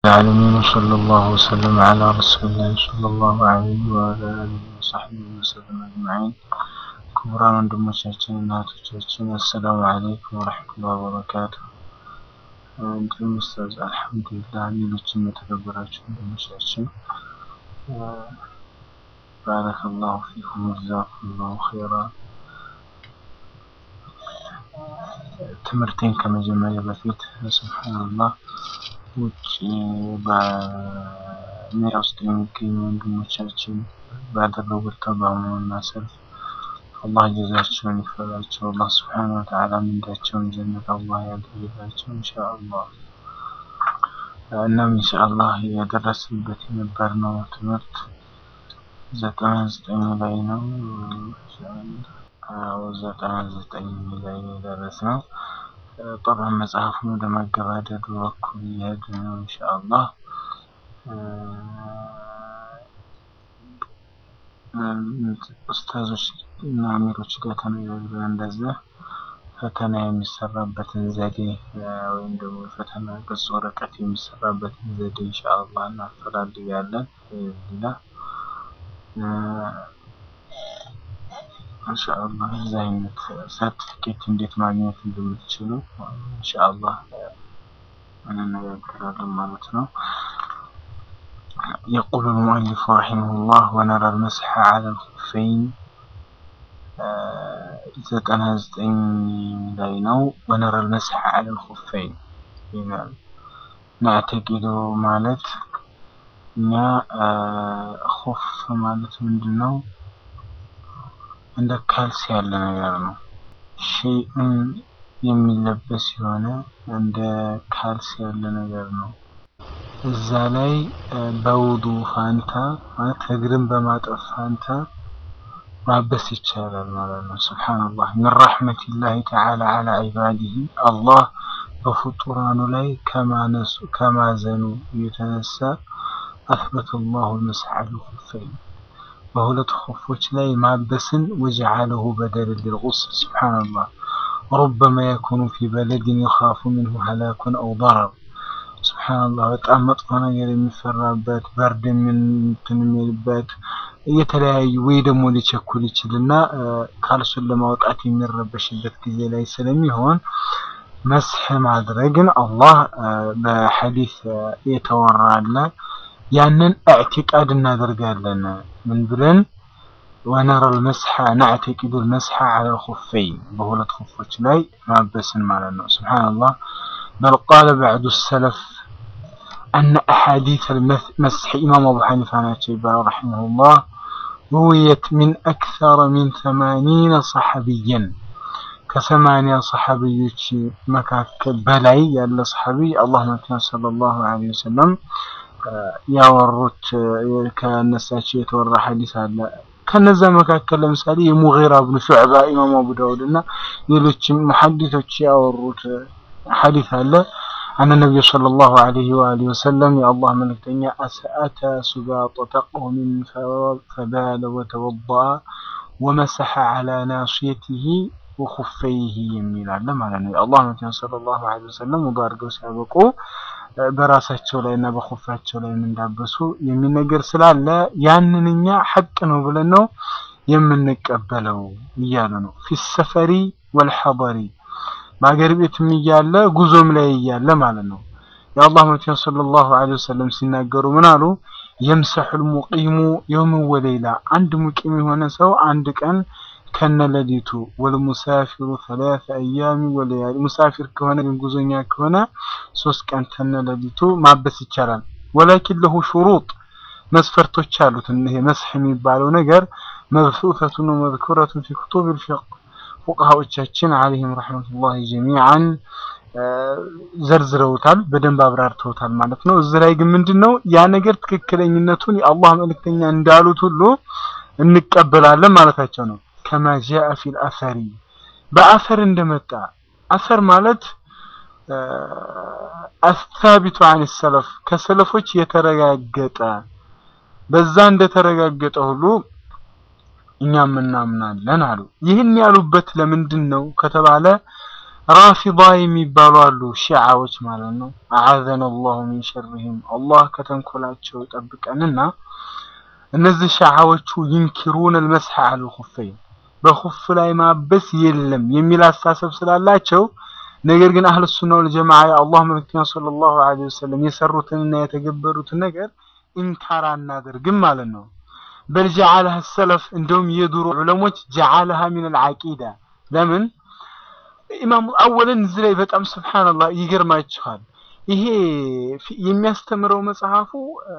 العالمين وصلى الله وسلم على رسول الله صلى الله عليه وعلى آله وصحبه وسلم أجمعين ክቡራን ወንድሞቻችን እና እህቶቻችን አሰላሙ አለይኩም ወረሕመቱላሂ ወበረካቱ። እንዲሁም ኡስታዝ አልሐምዱሊላህ፣ ሌሎችም የተከበራችሁ ወንድሞቻችን ባረከላሁ ፊኩም ጀዛኩሙላሁ ኸይራ። ትምህርቴን ከመጀመሪያ በፊት ሱብሓነላህ ውጭ በሜዳ ውስጥ የሚገኙ ወንድሞቻችን ባደረጉት ተቃውሞና ሰልፍ አላህ ጀዛቸውን ይክፈላቸው። አላህ ስብሓነሁ ወተዓላ ምንዳቸውን ጀነት አላህ ያድርግላቸው ኢንሻአላህ። እናም ኢንሻአላህ የደረስንበት የነበርነው ትምህርት ዘጠና ዘጠኝ ላይ ነው። አዎ ዘጠና ዘጠኝ ላይ ነው የደረስነው። ጠብዓን መጽሐፉን ወደ ማገባደዱ በኩል እየሄድን ነው ኢንሻአላህ። ኡስታዞች እና አሚሮች ጋር ተነጋግረን እንደዛ ፈተና የሚሰራበትን ዘዴ ወይም ደግሞ ፈተና ገጽ ወረቀት የሚሰራበትን ዘዴ ኢንሻአላህ እናፈላልጋለን። ሌላ ኢንሻአላህ እዚህ አይነት ሰርቲፊኬት እንዴት ማግኘት እንደምትችሉ ኢንሻአላህ እንነጋገራለን ማለት ነው። يقول المؤلف رحمه الله ونرى المسح على الخفين ዘጠና ዘጠኝ ላይ ነው። ወነረ المسح على الخفين ይላል። ናዕተቂዱ ማለት እኛ ኹፍ ማለት ምንድን ነው? እንደ ካልሲ ያለ ነገር ነው። ሸይኡን የሚለበስ የሆነ እንደ ካልሲ ያለ ነገር ነው። እዛ ላይ በውዱ ፋንታ ማለት እግርን በማጠብ ፋንታ ማበስ ይቻላል ማለት ነው። ሱብሓነላህ ሚን ረሕመቲላሂ ተዓላ ዐላ ዒባዲሂ አላህ በፍጡራኑ ላይ ከማነሱ ከማዘኑ የተነሳ አስበተ ላሁ ልመስሕ ዐለ ልኹፈይን በሁለት ኹፎች ላይ ማበስን ወጀዓለሁ በደለን ሊልጉስል ሱብሓነላህ ሩበማ የኩኑ ፊ በለድን ይኻፉ ሚንሁ ሀላኩን አው ደረር ሱብሓነላህ በጣም መጥፎ ነገር የሚፈራበት በርድ እንትን የሚልበት የተለያዩ ወይ ደግሞ ሊቸኩል ይችልና ካልሱን ለማውጣት የሚረበሽበት ጊዜ ላይ ስለሚሆን መስሕ ማድረግን አላህ በሐዲስ የተወራለ ያንን እዕቲቃድ እናደርጋለን። ምን ብለን ወነረ ልመስሐ ናዕተቂዱ ልመስሐ ዐለ ልኹፈይን በሁለት ኹፎች ላይ ማበስን ማለት ነው። ሱብሓነላህ በል ቃለ በዕዱ ሰለፍ አነ አሓዲት ልመስሕ ኢማም አቡ ሐኒፋ ናቸው ይባላል ረሒመሁላህ ሩውየት ሚን አክተረ ሚን ሰማኒነ ሰሐቢየን ከሰማንያ ሰሐቢዮች መካከል በላይ ያለ ሰሐቢ አላህ መልክተኛ ሰለላሁ ዐለይሂ ወሰለም ያወሩት ከነሳቸው የተወራ ሐዲስ አለ። ከነዛ መካከል ለምሳሌ የሙጊራ ብኑ ሹዕባ ኢማም አቡ ዳውድ እና ሌሎችም ሙሐዲሶች ያወሩት ሐዲስ አለ። አነ ነቢዩ ሰለላሁ ዐለይሂ ወአሊሂ ወሰለም የአላህ መልእክተኛ አተ ሱባጠተ ቀውሚን ፈባለ ወተወضአ ወመሰሐ ዐላ ናስየቲሂ ወኹፈይሂ የሚል አለ ማለት ነው። የአላህ መልእክተኛ ሰለላሁ ዐለይሂ ወሰለም ውዱእ አድርገው ሲያበቁ በራሳቸው ላይ እና በኹፋቸው ላይ እንዳበሱ የሚነገር ስላለ ያንን እኛ ሐቅ ነው ብለን ነው የምንቀበለው እያሉ ነው። ፊ ሰፈሪ ወልሐضሪ በአገር ቤትም እያለ ጉዞም ላይ እያለ ማለት ነው። የአላህ መልእክተኛ ሰለላሁ ዐለይሂ ወሰለም ሲናገሩ ምን አሉ? የምሰሑል ሙቂሙ የውም ወሌላ አንድ ሙቂም የሆነ ሰው አንድ ቀን ከነለሊቱ ወልሙሳፊሩ ሰላሳ አያሚ ወለያሊ ሙሳፊር ከሆነ ግን ጉዞኛ ከሆነ ሶስት ቀን ከነለሊቱ ማበስ ይቻላል። ወላኪን ለሁ ሹሩጥ መስፈርቶች አሉት። ይሄ መስሕ የሚባለው ነገር መብሱሰቱን ወመዝኩረቱን ፊ ኩቱቢል ፊቅህ ፉቅሃዎቻችን አለይሂም ረሕመቱላሂ ጀሚዓን ዘርዝረውታል፣ በደንብ አብራርተውታል ማለት ነው። እዚህ ላይ ግን ምንድን ነው ያ ነገር ትክክለኝነቱን የአላህ መልእክተኛ እንዳሉት ሁሉ እንቀበላለን ማለታቸው ነው። ከማ ጃአ ፊል አሰሪ በአሰር እንደመጣ አሰር ማለት አስታቢቱ አን ሰለፍ ከሰለፎች የተረጋገጠ በዛ እንደተረጋገጠ ሁሉ እኛም እናምናለን አሉ። ይህን ያሉበት ለምንድን ነው ከተባለ ራፊዳ የሚባሉ አሉ ሺዓዎች ማለት ነው። አዓዘነ አላሁ ሚን ሸርህም አላህ ከተንኮላቸው ይጠብቀንና እነዚህ ሺዓዎቹ ይንኪሩን አልመስሐ ዐለል ኹፈይን በኹፍ ላይ ማበስ የለም የሚል አስተሳሰብ ስላላቸው ነገር ግን አህለ ሱና ወል ጀማዓ የአላህ መልእክተኛ ሰለላሁ ዐለይሂ ወሰለም የሰሩትንና የተገበሩትን ነገር ኢንካር አናደርግም ማለት ነው። በል ጀዓለሃ ሰለፍ እንደውም የድሮ ዑለሞች ጀዓለሃ ሚነል ዐቂዳ ለምን ኢማሙ አወለን እዚህ ላይ በጣም ስብሓንላህ ይገርማችኋል። ይሄ የሚያስተምረው መጽሐፉ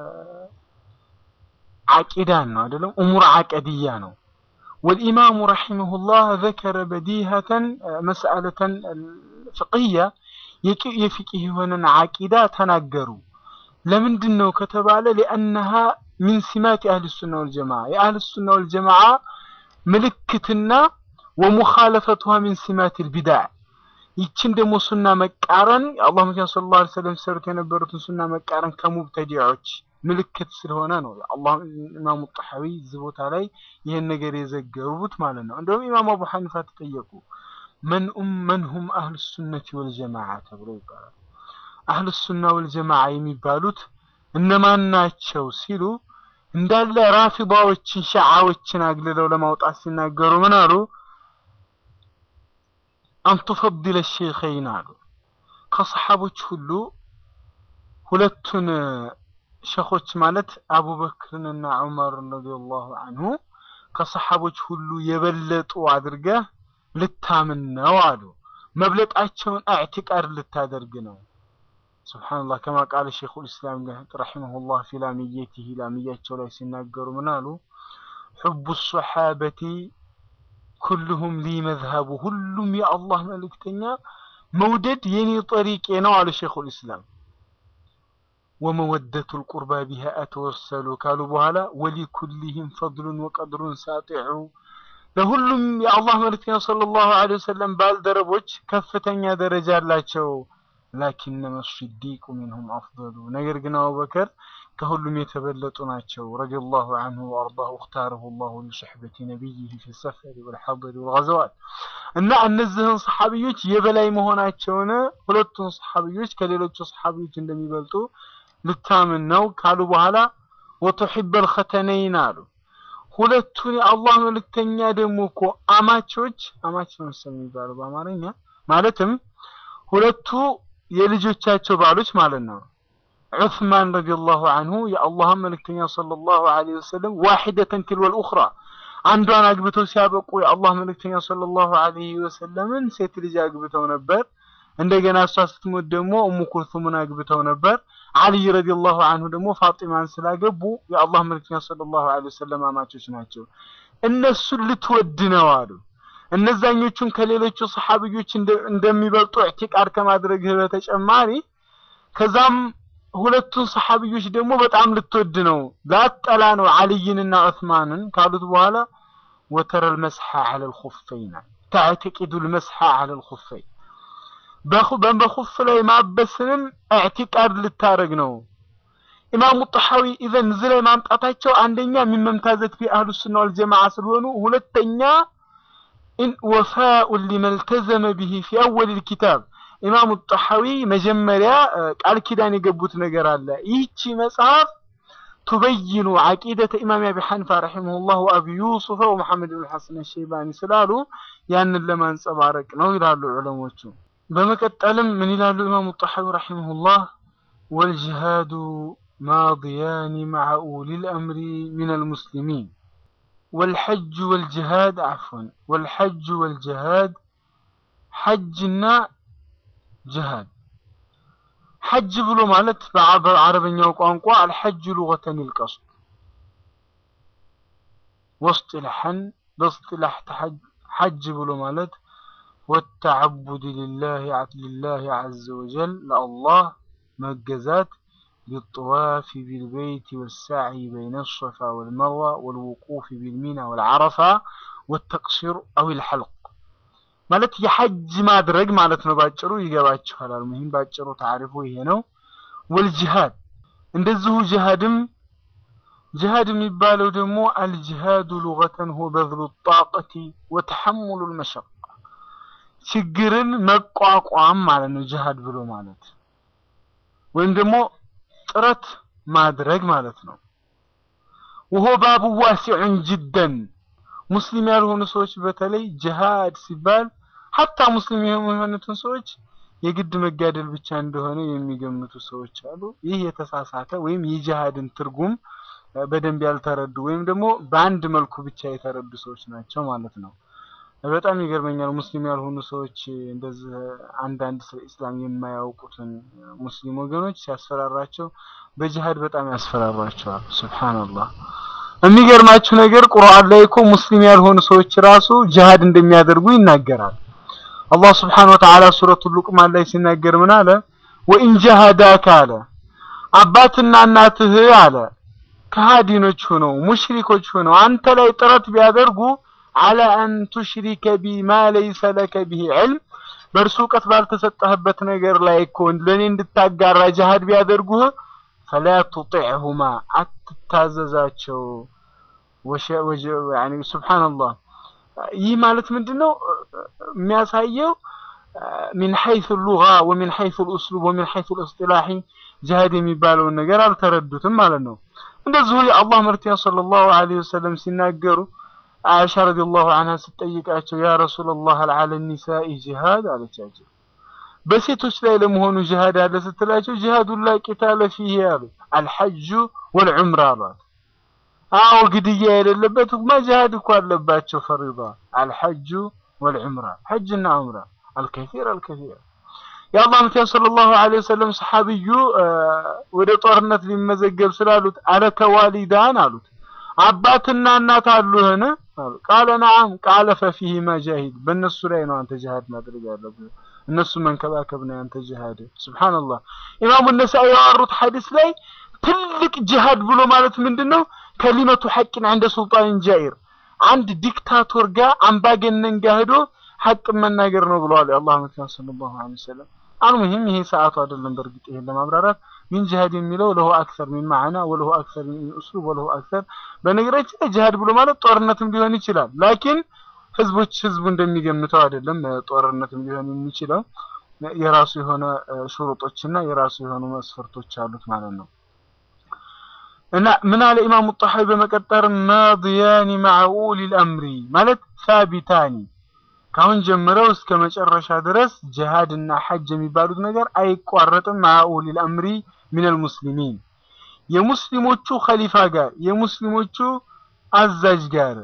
ዐቂዳን ነው አይደለም፣ እሙር ዐቀድያ ነው። ወልኢማሙ ረሒመሁላህ ዘከረ በዲሀተን መስአለተን ፍቅያ የፊቅህ የሆነን ዐቂዳ ተናገሩ። ለምንድን ነው ከተባለ ሊአነሃ ሚን ሲማት አህል ሱና ወልጀማዓ የአህል ሱና ወልጀማዓ ምልክትና ወሙኻለፈቱሃ ሚን ሲማት ልቢዳዕ ይችን ደግሞ ሱና መቃረን የአላህ መኪና ስለ ላ ሰለም ሲሰሩት የነበሩትን ሱና መቃረን ከሙብተዲዖች ምልክት ስለሆነ ነው። አላህ ኢማሙ ጣሐዊ እዚህ ቦታ ላይ ይህን ነገር የዘገቡት ማለት ነው። እንደውም ኢማም አቡ ሐኒፋ ተጠየቁ መን መንሁም አህል ሱነቲ ወልጀማዓ ተብሎ ይባላል። አህል ሱና ወልጀማዓ የሚባሉት እነማን ናቸው ሲሉ እንዳለ ራፊዳዎችን ሸዓዎችን አግልለው ለማውጣት ሲናገሩ ምን አሉ? አንቱፈድለ ሼኸይን አሉ። ከሰሓቦች ሁሉ ሁለቱን ሸኾች ማለት አቡበክርንና ዑመርን ረዲየላሁ አንሁ ከሰሓቦች ሁሉ የበለጡ አድርገህ ልታምን ነው አሉ። መብለጣቸውን አዕቲቃድ ልታደርግ ነው። ሱብሓነላህ ከማ ቃለ ሼኹል ኢስላም ረሒመሁላህ ፊ ላሚየቲሂ ላሚያቸው ላይ ሲናገሩ ምን አሉ? ሑቡ ሶሓበቲ ኩልሁም ሊ መዝሀቡ ሁሉም የአላህ መልእክተኛ መውደድ የኔ ጠሪቄ ነው አሉ ሼኹል ኢስላም። ወመወደቱ ልቁርባ ቢሃ አተወሰሉ ካሉ በኋላ ወሊኩልህም ፈድሉን ወቀድሩን ሳጢዑ ለሁሉም የአላህ መልእክተኛ ሰለላሁ ዐለይሂ ወሰለም ባልደረቦች ከፍተኛ ደረጃ አላቸው። ላኪነመ ሲዲቁ ሚንሁም አፍደሉ ነገር ግን አቡበከር ከሁሉም የተበለጡ ናቸው። ረዲየላሁ ዐንሁ ወአርዳሁ እኽታረሁ ላሁ ሊሱሕበቲ ነቢይህ ፊ ሰፈሪ ወልሐضሪ ወልገዘዋት እና እነዚህን ሰሓቢዮች የበላይ መሆናቸውን ሁለቱን ሰሓቢዮች ከሌሎቹ ሰሓቢዮች እንደሚበልጡ ልታምን ነው ካሉ በኋላ ወቱሒበል ኸተነይን አሉ። ሁለቱን የአላህ መልእክተኛ ደግሞ እኮ አማቾች አማች ነው መሰለኝ የሚባለው በአማርኛ ማለትም ሁለቱ የልጆቻቸው ባሎች ማለት ነው። ዑስማን ረዲየላሁ አንሁ የአላህን መልእክተኛ ሰለላሁ ዐለይሂ ወሰለም ዋሂደተን ትልወል ኡኽራ አንዷን አግብተው ሲያበቁ የአላህ መልእክተኛ ሰለላሁ ዐለይሂ ወሰለምን ሴት ልጅ አግብተው ነበር። እንደገና እሷ ስትሞት ደግሞ ኡሙ ኩልሱምን አግብተው ነበር። አልይ ረዲየላሁ አንሁ ደግሞ ፋጢማን ስላገቡ የአላህ መልእክተኛ ሰለላሁ ዐለይሂ ወሰለም አማቾች ናቸው። እነሱን ልትወድ ነው አሉ። እነዛኞቹን ከሌሎቹ ሰሓቢዮች እንደሚበልጡ ኢዕቲቃድ ከማድረግህ በተጨማሪ ከዛም ሁለቱን ሰሓቢዮች ደግሞ በጣም ልትወድ ነው ላጠላ ነው አልይንና ዑስማንን ካሉት በኋላ ወተረል መስሐ ዐለል ኹፈይን ተዕተቂዱል መስሐ ዐለል ኹፈይን በኹፍ ላይ ማበስንም ኢዕቲቃድ ልታረግ ነው። ኢማሙ ጣሐዊ ኢዘን እዚህ ላይ ማምጣታቸው አንደኛ የሚመምታዘት ፊ አህሉ ሱና ወልጀማዓ ስለሆኑ ሁለተኛ ወፋኡን ሊመልተዘመ ቢሂ ፊ አወሊል ኪታብ ኢማሙ ጣሐዊ መጀመሪያ ቃል ኪዳን የገቡት ነገር አለ። ይህቺ መጽሐፍ ቱበይኑ ዓቂደተ ኢማም አቢ ሐኒፋ ረሒመሁላህ ወአቢ ዩሱፈ ወመሐመድ ብን ሐሰን ሸይባኒ ስላሉ ያንን ለማንጸባረቅ ነው ይላሉ ዑለሞቹ። በመቀጠልም ምን ይላሉ ኢማሙ ጣሐዊ ረሒመሁላህ ወልጅሃዱ ማዲያኒ መዓ ኡሊል አምሪ ሚነል ሙስሊሚን ወልሐጅ ወልጅሃድ አፍወን ወልሐጅ ወልጅሃድ ሐጅና ጅሃድ ሐጅ ብሎ ማለት በአረበኛው ቋንቋ አልሐጅ ሉገተን ይልቀሱ ወስጢላሐን በስጢላሕ ሐጅ ብሎ ማለት ወተዓቡድ ሊላህ ሊላህ ዐዘ ወጀል ለአላህ መገዛት بالطواف بالبيت والسعي بين الصفا والمروة والوقوف بالمنى والعرفة والتقصير أو الحلق ማለት የሐጅ ማድረግ ማለት ነው። ባጭሩ ይገባችኋል። አልሙሂም ባጭሩ ታሪፉ ይሄ ነው። ወልጅሃድ እንደዚሁ ጅሃድም ጅሃድ የሚባለው ደግሞ አልጅሃዱ ሉገተን ሁ በዝሉ ጣቀቲ ወተሐሙሉ ልመሸቃ ችግርን መቋቋም ማለት ነው ጅሃድ ብሎ ማለት ወይም ደግሞ ጥረት ማድረግ ማለት ነው። ወሆ ባቡ ዋሲዑን ጅደን ሙስሊም ያልሆኑ ሰዎች በተለይ ጅሃድ ሲባል ሀታ ሙስሊም የሆኑትን ሰዎች የግድ መጋደል ብቻ እንደሆነ የሚገምቱ ሰዎች አሉ። ይህ የተሳሳተ ወይም የጅሃድን ትርጉም በደንብ ያልተረዱ ወይም ደግሞ በአንድ መልኩ ብቻ የተረዱ ሰዎች ናቸው ማለት ነው። በጣም ይገርመኛል። ሙስሊም ያልሆኑ ሰዎች እንደዚህ አንዳንድ ስለ ኢስላም የማያውቁትን ሙስሊም ወገኖች ሲያስፈራራቸው በጅሃድ በጣም ያስፈራራቸዋል። ሱብሃንአላህ። የሚገርማችሁ ነገር ቁርአን ላይ እኮ ሙስሊም ያልሆኑ ሰዎች ራሱ ጅሃድ እንደሚያደርጉ ይናገራል። አላህ ስብሓነሁ ወተዓላ ሱረቱ ሉቅማን ላይ ሲናገር ምን አለ? ወኢን ጃሃዳከ አለ አባትና እናትህ አለ ከሃዲኖች ሆነው ሙሽሪኮች ሆነው አንተ ላይ ጥረት ቢያደርጉ አለ አን ቱሽሪከ ቢ ማ ለይሰ ለከ ቢሂ ዕልም በእርሱ እውቀት ባልተሰጠህበት ነገር ላይ እኮ ለእኔ እንድታጋራ ጅሃድ ቢያደርጉህ ፈላ ቱጢዕሁማ አትታዘዛቸው። ያኒ ሱብሓነላህ ይህ ማለት ምንድን ነው የሚያሳየው? ሚን ሐይሱ ሉጋ ወሚን ሐይሱ ልኡስሉብ ወሚን ሐይሱ ልእስጢላሒ ጅሃድ የሚባለውን ነገር አልተረዱትም ማለት ነው። እንደዚሁ የአላህ መልክተኛ ሰለላሁ ዐለይሂ ወሰለም ሲናገሩ አይሻ ረዲየላሁ ዐንሃ ስትጠይቃቸው ያ ረሱለላህ ሀል ዐለ ኒሳኢ ጂሃድ አለቻቸው። በሴቶች ላይ ለመሆኑ ጂሃድ አለ ስትላቸው ጂሃዱን ላ ቂታለ ፊህ አሉ አልሐጁ ወልዑምራ አሏት። አዎ ግድያ የሌለበት ማ ጂሃድ እኮ አለባቸው ፈሪዳ አልሐጁ ወልዑምራ ሐጅና ዑምራ አልከሲር አልከሲር የአላህ መልክተኛ ሰለላሁ ዐለይሂ ወሰለም ሰሐቢዩ ወደ ጦርነት ሊመዘገብ ስላሉት አለከ ዋሊዳን አሉት አባትና እናት አሉህን አሉ ቃለ ነዓም ቃለ ፈፊሂማ ጃሂድ በእነሱ ላይ ነው አንተ ጅሃድ ማድረግ ያለብህ እነሱ መንከባከብ ነው ያንተ ጅሃድ ሱብሃንአላህ ኢማሙ ነሳኢ ያወሩት ሐዲስ ላይ ትልቅ ጅሃድ ብሎ ማለት ምንድን ነው ከሊመቱ ሐቅን እንደ ሱልጣን ጃኢር አንድ ዲክታቶር ጋር አምባገነን ጋር ሄዶ ሐቅ መናገር ነው ብለዋል የአላህ መልክተኛ ሰለላሁ ዐለይሂ ወሰለም አልሙሂም ይሄ ሰዓቱ አይደለም በእርግጥ ይሄን ለማብራራት ሚን ጅሃድ የሚለው ለሁ አክሰር ሚን ማዕና ወለሁ አክሰር ሚን ኡስሉብ ወለሁ አክሰር በነገራችን ላይ ጅሃድ ብሎ ማለት ጦርነትም ሊሆን ይችላል ላኪን ህዝቦች ህዝቡ እንደሚገምተው አይደለም ጦርነትም ሊሆን የሚችለው የራሱ የሆነ ሹሩጦችና የራሱ የሆኑ መስፈርቶች አሉት ማለት ነው እና ምን አለ ኢማሙ ጣሐዊ በመቀጠር ማዲያኒ ማዓ ኡሊል አምሪ ማለት ሳቢታኒ ካሁን ጀምረው እስከ መጨረሻ ድረስ ጅሃድ እና ሐጅ የሚባሉት ነገር አይቋረጥም። ማዓ ኡሊል አምሪ ሚነል ሙስሊሚን የሙስሊሞቹ ኸሊፋ ጋር የሙስሊሞቹ አዛዥ ጋር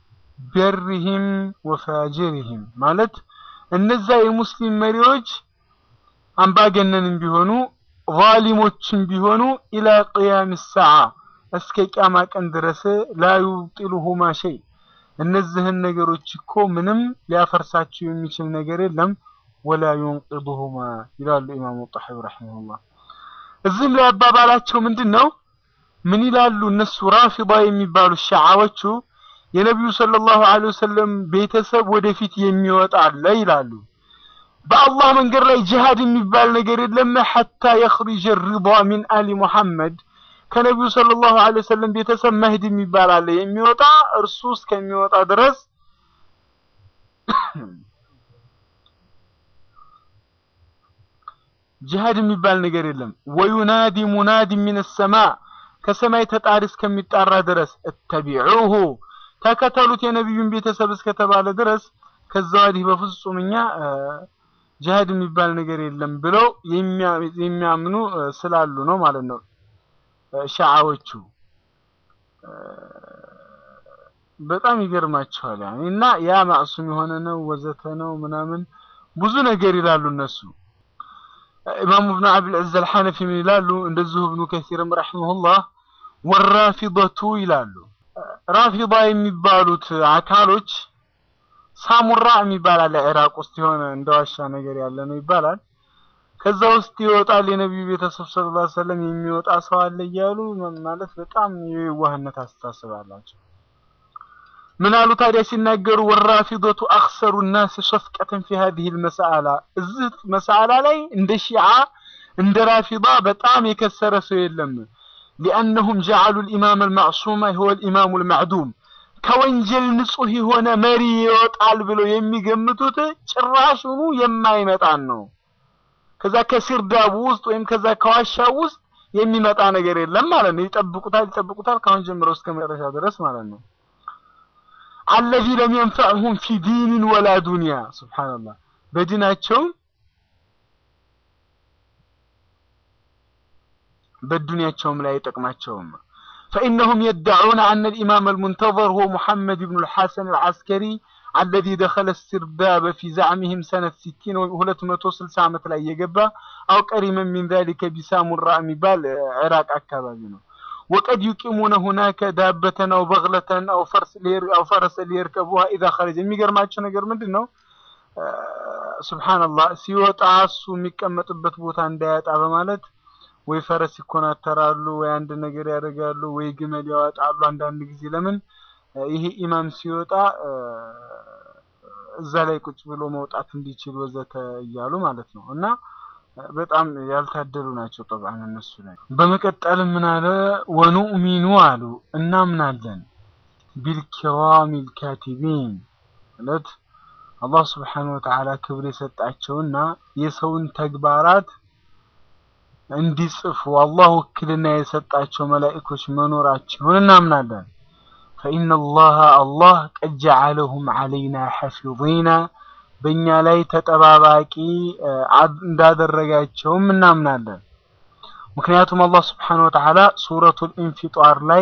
በሪሂም ወፋጅሪሂም ማለት እነዛ የሙስሊም መሪዎች አምባገነንም ቢሆኑ ዛሊሞችም ቢሆኑ ኢላ ቅያም ሰዓ እስከ ቂያማ ቀን ድረስ ላ ዩብጢሉሁማ ሸይ እነዚህን ነገሮች እኮ ምንም ሊያፈርሳቸው የሚችል ነገር የለም። ወላ ዩንቅዱሁማ ይላሉ ኢማሙ ጣሐዊ ረሂመሁላህ። እዚህም ላይ አባባላቸው ምንድን ነው? ምን ይላሉ እነሱ ራፊዳ የሚባሉ ሸዓዎቹ የነቢዩ ሰለላሁ ዐለይሂ ወሰለም ቤተሰብ ወደፊት የሚወጣ አለ ይላሉ። በአላህ መንገድ ላይ ጅሃድ የሚባል ነገር የለም ሐታ የኽሪጀ ሪዳ ሚን አሊ ሙሐመድ ከነቢዩ ሰለላሁ ዐለይሂ ወሰለም ቤተሰብ መህዲ የሚባል አለ የሚወጣ እርሱ እስከሚወጣ ድረስ ጅሃድ የሚባል ነገር የለም። ወዩናዲ ሙናዲ ሚን ሰማ ከሰማይ ተጣሪ እስከሚጣራ ድረስ እተቢዑሁ ተከተሉት የነቢዩን ቤተሰብ እስከተባለ ድረስ ከዛ ወዲህ በፍጹም እኛ ጅሃድ የሚባል ነገር የለም ብለው የሚያምኑ ስላሉ ነው ማለት ነው። ሸዓዎቹ በጣም ይገርማቸዋል። ያኔ እና ያ ማዕሱም የሆነ ነው ወዘተ ነው ምናምን ብዙ ነገር ይላሉ እነሱ። ኢማሙ ኢብኑ አብል ዐዝ አልሐነፊ ምን ይላሉ? እንደዚሁ ኢብኑ ከሲርም ረሂመሁላህ ወራፊደቱ ይላሉ። ራፊዳ የሚባሉት አካሎች ሳሙራ የሚባል አለ ኢራቅ ውስጥ የሆነ እንደ ዋሻ ነገር ያለ ነው ይባላል። ከዛ ውስጥ ይወጣል የነቢዩ ቤተሰብ ሰለላሁ ዐለይሂ ወሰለም የሚወጣ ሰው አለ እያሉ ማለት በጣም የዋህነት አስተሳሰብ አላቸው። ምን አሉ ታዲያ ሲናገሩ ወራፊዶቱ አክሰሩ ናስ ሸፍቀተን ፊ ሀዲህ ልመሳአላ እዚህ መሳአላ ላይ እንደ ሺዓ እንደ ራፊዳ በጣም የከሰረ ሰው የለም። ሊአነሁም ጀዓሉ ልኢማም አልማዕሱማ ሁወ ልኢማሙ ልማዕዱም ከወንጀል ንጹህ የሆነ መሪ ይወጣል ብለው የሚገምቱት ጭራሹኑ የማይመጣን ነው። ከዛ ከሲርዳቡ ውስጥ ወይም ከዛ ከዋሻው ውስጥ የሚመጣ ነገር የለም ማለት ነው። ይጠብቁታል ይጠብቁታል ካሁን ጀምሮ እስከ መጨረሻ ድረስ ማለት ነው። አለዚ ለም የንፈዕሁም ፊ ዲንን ወላ ዱንያ ሱብሃንአላህ በዲናቸውም በዱንያቸውም ላይ አይጠቅማቸውም። فإنهم يدعون أن الإمام المنتظر هو محمد بن الحسن العسكري الذي دخل السرداب في زعمهم سنة 60 و260 ዓመት ላይ የገባ أو قريبا من ذلك بسامراء የሚባል عراق አካባቢ ነው። وقد يقيمون هناك دابة أو بغلة أو فرس لير أو فرس ليركبوها إذا خرج የሚገርማቸው ነገር ምንድን ነው? ሱብሃንአላህ ሲወጣ እሱ የሚቀመጥበት ቦታ እንዳያጣ በማለት ወይ ፈረስ ይኮናተራሉ፣ ወይ አንድ ነገር ያደርጋሉ፣ ወይ ግመል ያወጣሉ። አንዳንድ ጊዜ ለምን ይሄ ኢማም ሲወጣ እዛ ላይ ቁጭ ብሎ መውጣት እንዲችል ወዘተ እያሉ ማለት ነው። እና በጣም ያልታደሉ ናቸው ጠብዓን እነሱ ላይ። በመቀጠል ምን አለ ወኑእሚኑ አሉ እናምናለን ቢልኪራሚል ካቲቢን ማለት አላህ ስብሓነሁ ወተዓላ ክብር የሰጣቸውና የሰውን ተግባራት እንዲጽፉ አላህ ውክልና የሰጣቸው መላኢኮች መኖራቸውን እናምናለን። ፈኢነ አላህ አላህ ቀድ ጀዐለሁም ዐለይና ሐፊዚና በእኛ ላይ ተጠባባቂ እንዳደረጋቸውም እናምናለን። ምክንያቱም አላህ ስብሓነሁ ወተዓላ ሱረቱል ኢንፊጣር ላይ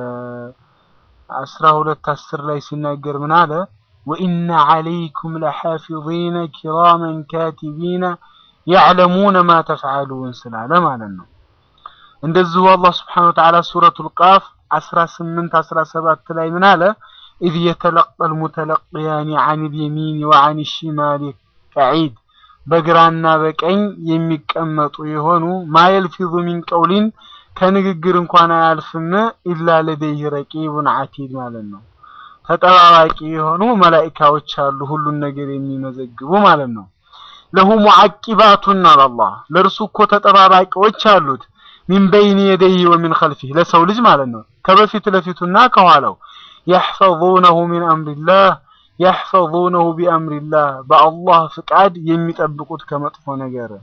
አስራ ሁለት አስር ላይ ሲናገር ምን አለ? ወኢነ ዐለይኩም ለሐፊዚነ ኪራመን ካቲቢነ ያዕለሙነ ማ ተፍዓሉን ስላለ ማለት ነው። እንደዚሁ አላህ ስብሓነሁ ወተዓላ ሱረቱል ቃፍ 18 17 ላይ ምን አለ? ኢዝ የተለቀል ሙተለቅያኒ ዐኒል የሚኒ ወዐኒ ሽማሊ ቀዒድ በግራና በቀኝ የሚቀመጡ የሆኑ ማ የልፊዙ ሚን ቀውሊን ከንግግር እንኳን አያልፍም ኢላ ለደይህ ረቂቡን ዐቲድ ማለት ነው። ተጠባባቂ የሆኑ መላኢካዎች አሉ ሁሉን ነገር የሚመዘግቡ ማለት ነው። ለሁ ሙዓቂባቱን አላህ ለእርሱ እኮ ተጠባባቂዎች አሉት። ሚን በይን የደይህ ወሚን ኸልፊህ ለሰው ልጅ ማለት ነው ከበፊት ለፊቱና ከኋላው የሕፈዙነሁ ሚን አምሪላህ የሕፈዙነሁ ቢአምሪላህ በአላህ ፍቃድ የሚጠብቁት ከመጥፎ ነገር።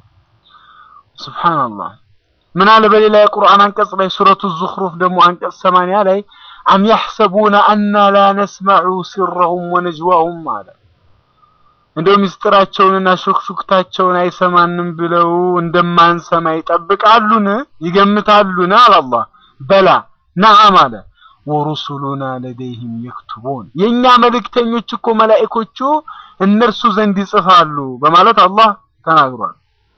ሱብሓነላህ ምን አለ በሌላ የቁርአን አንቀጽ ላይ ሱረቱ ዙኽሩፍ ደግሞ አንቀጽ ሰማንያ ላይ አም የሕሰቡነ አና ላ ነስመዑ ሲረሁም ወነጅዋሁም አለ እንደው ምስጢራቸውንና ሹክሹክታቸውን አይሰማንም ብለው እንደማንሰማ ይጠብቃሉን? ይገምታሉን? አላህ በላ ነዓም አለ ወሩሱሉና ለደይህም የክቱቡን የእኛ መልእክተኞች እኮ መላኢኮቹ እነርሱ ዘንድ ይጽፋሉ በማለት አላህ ተናግሯል።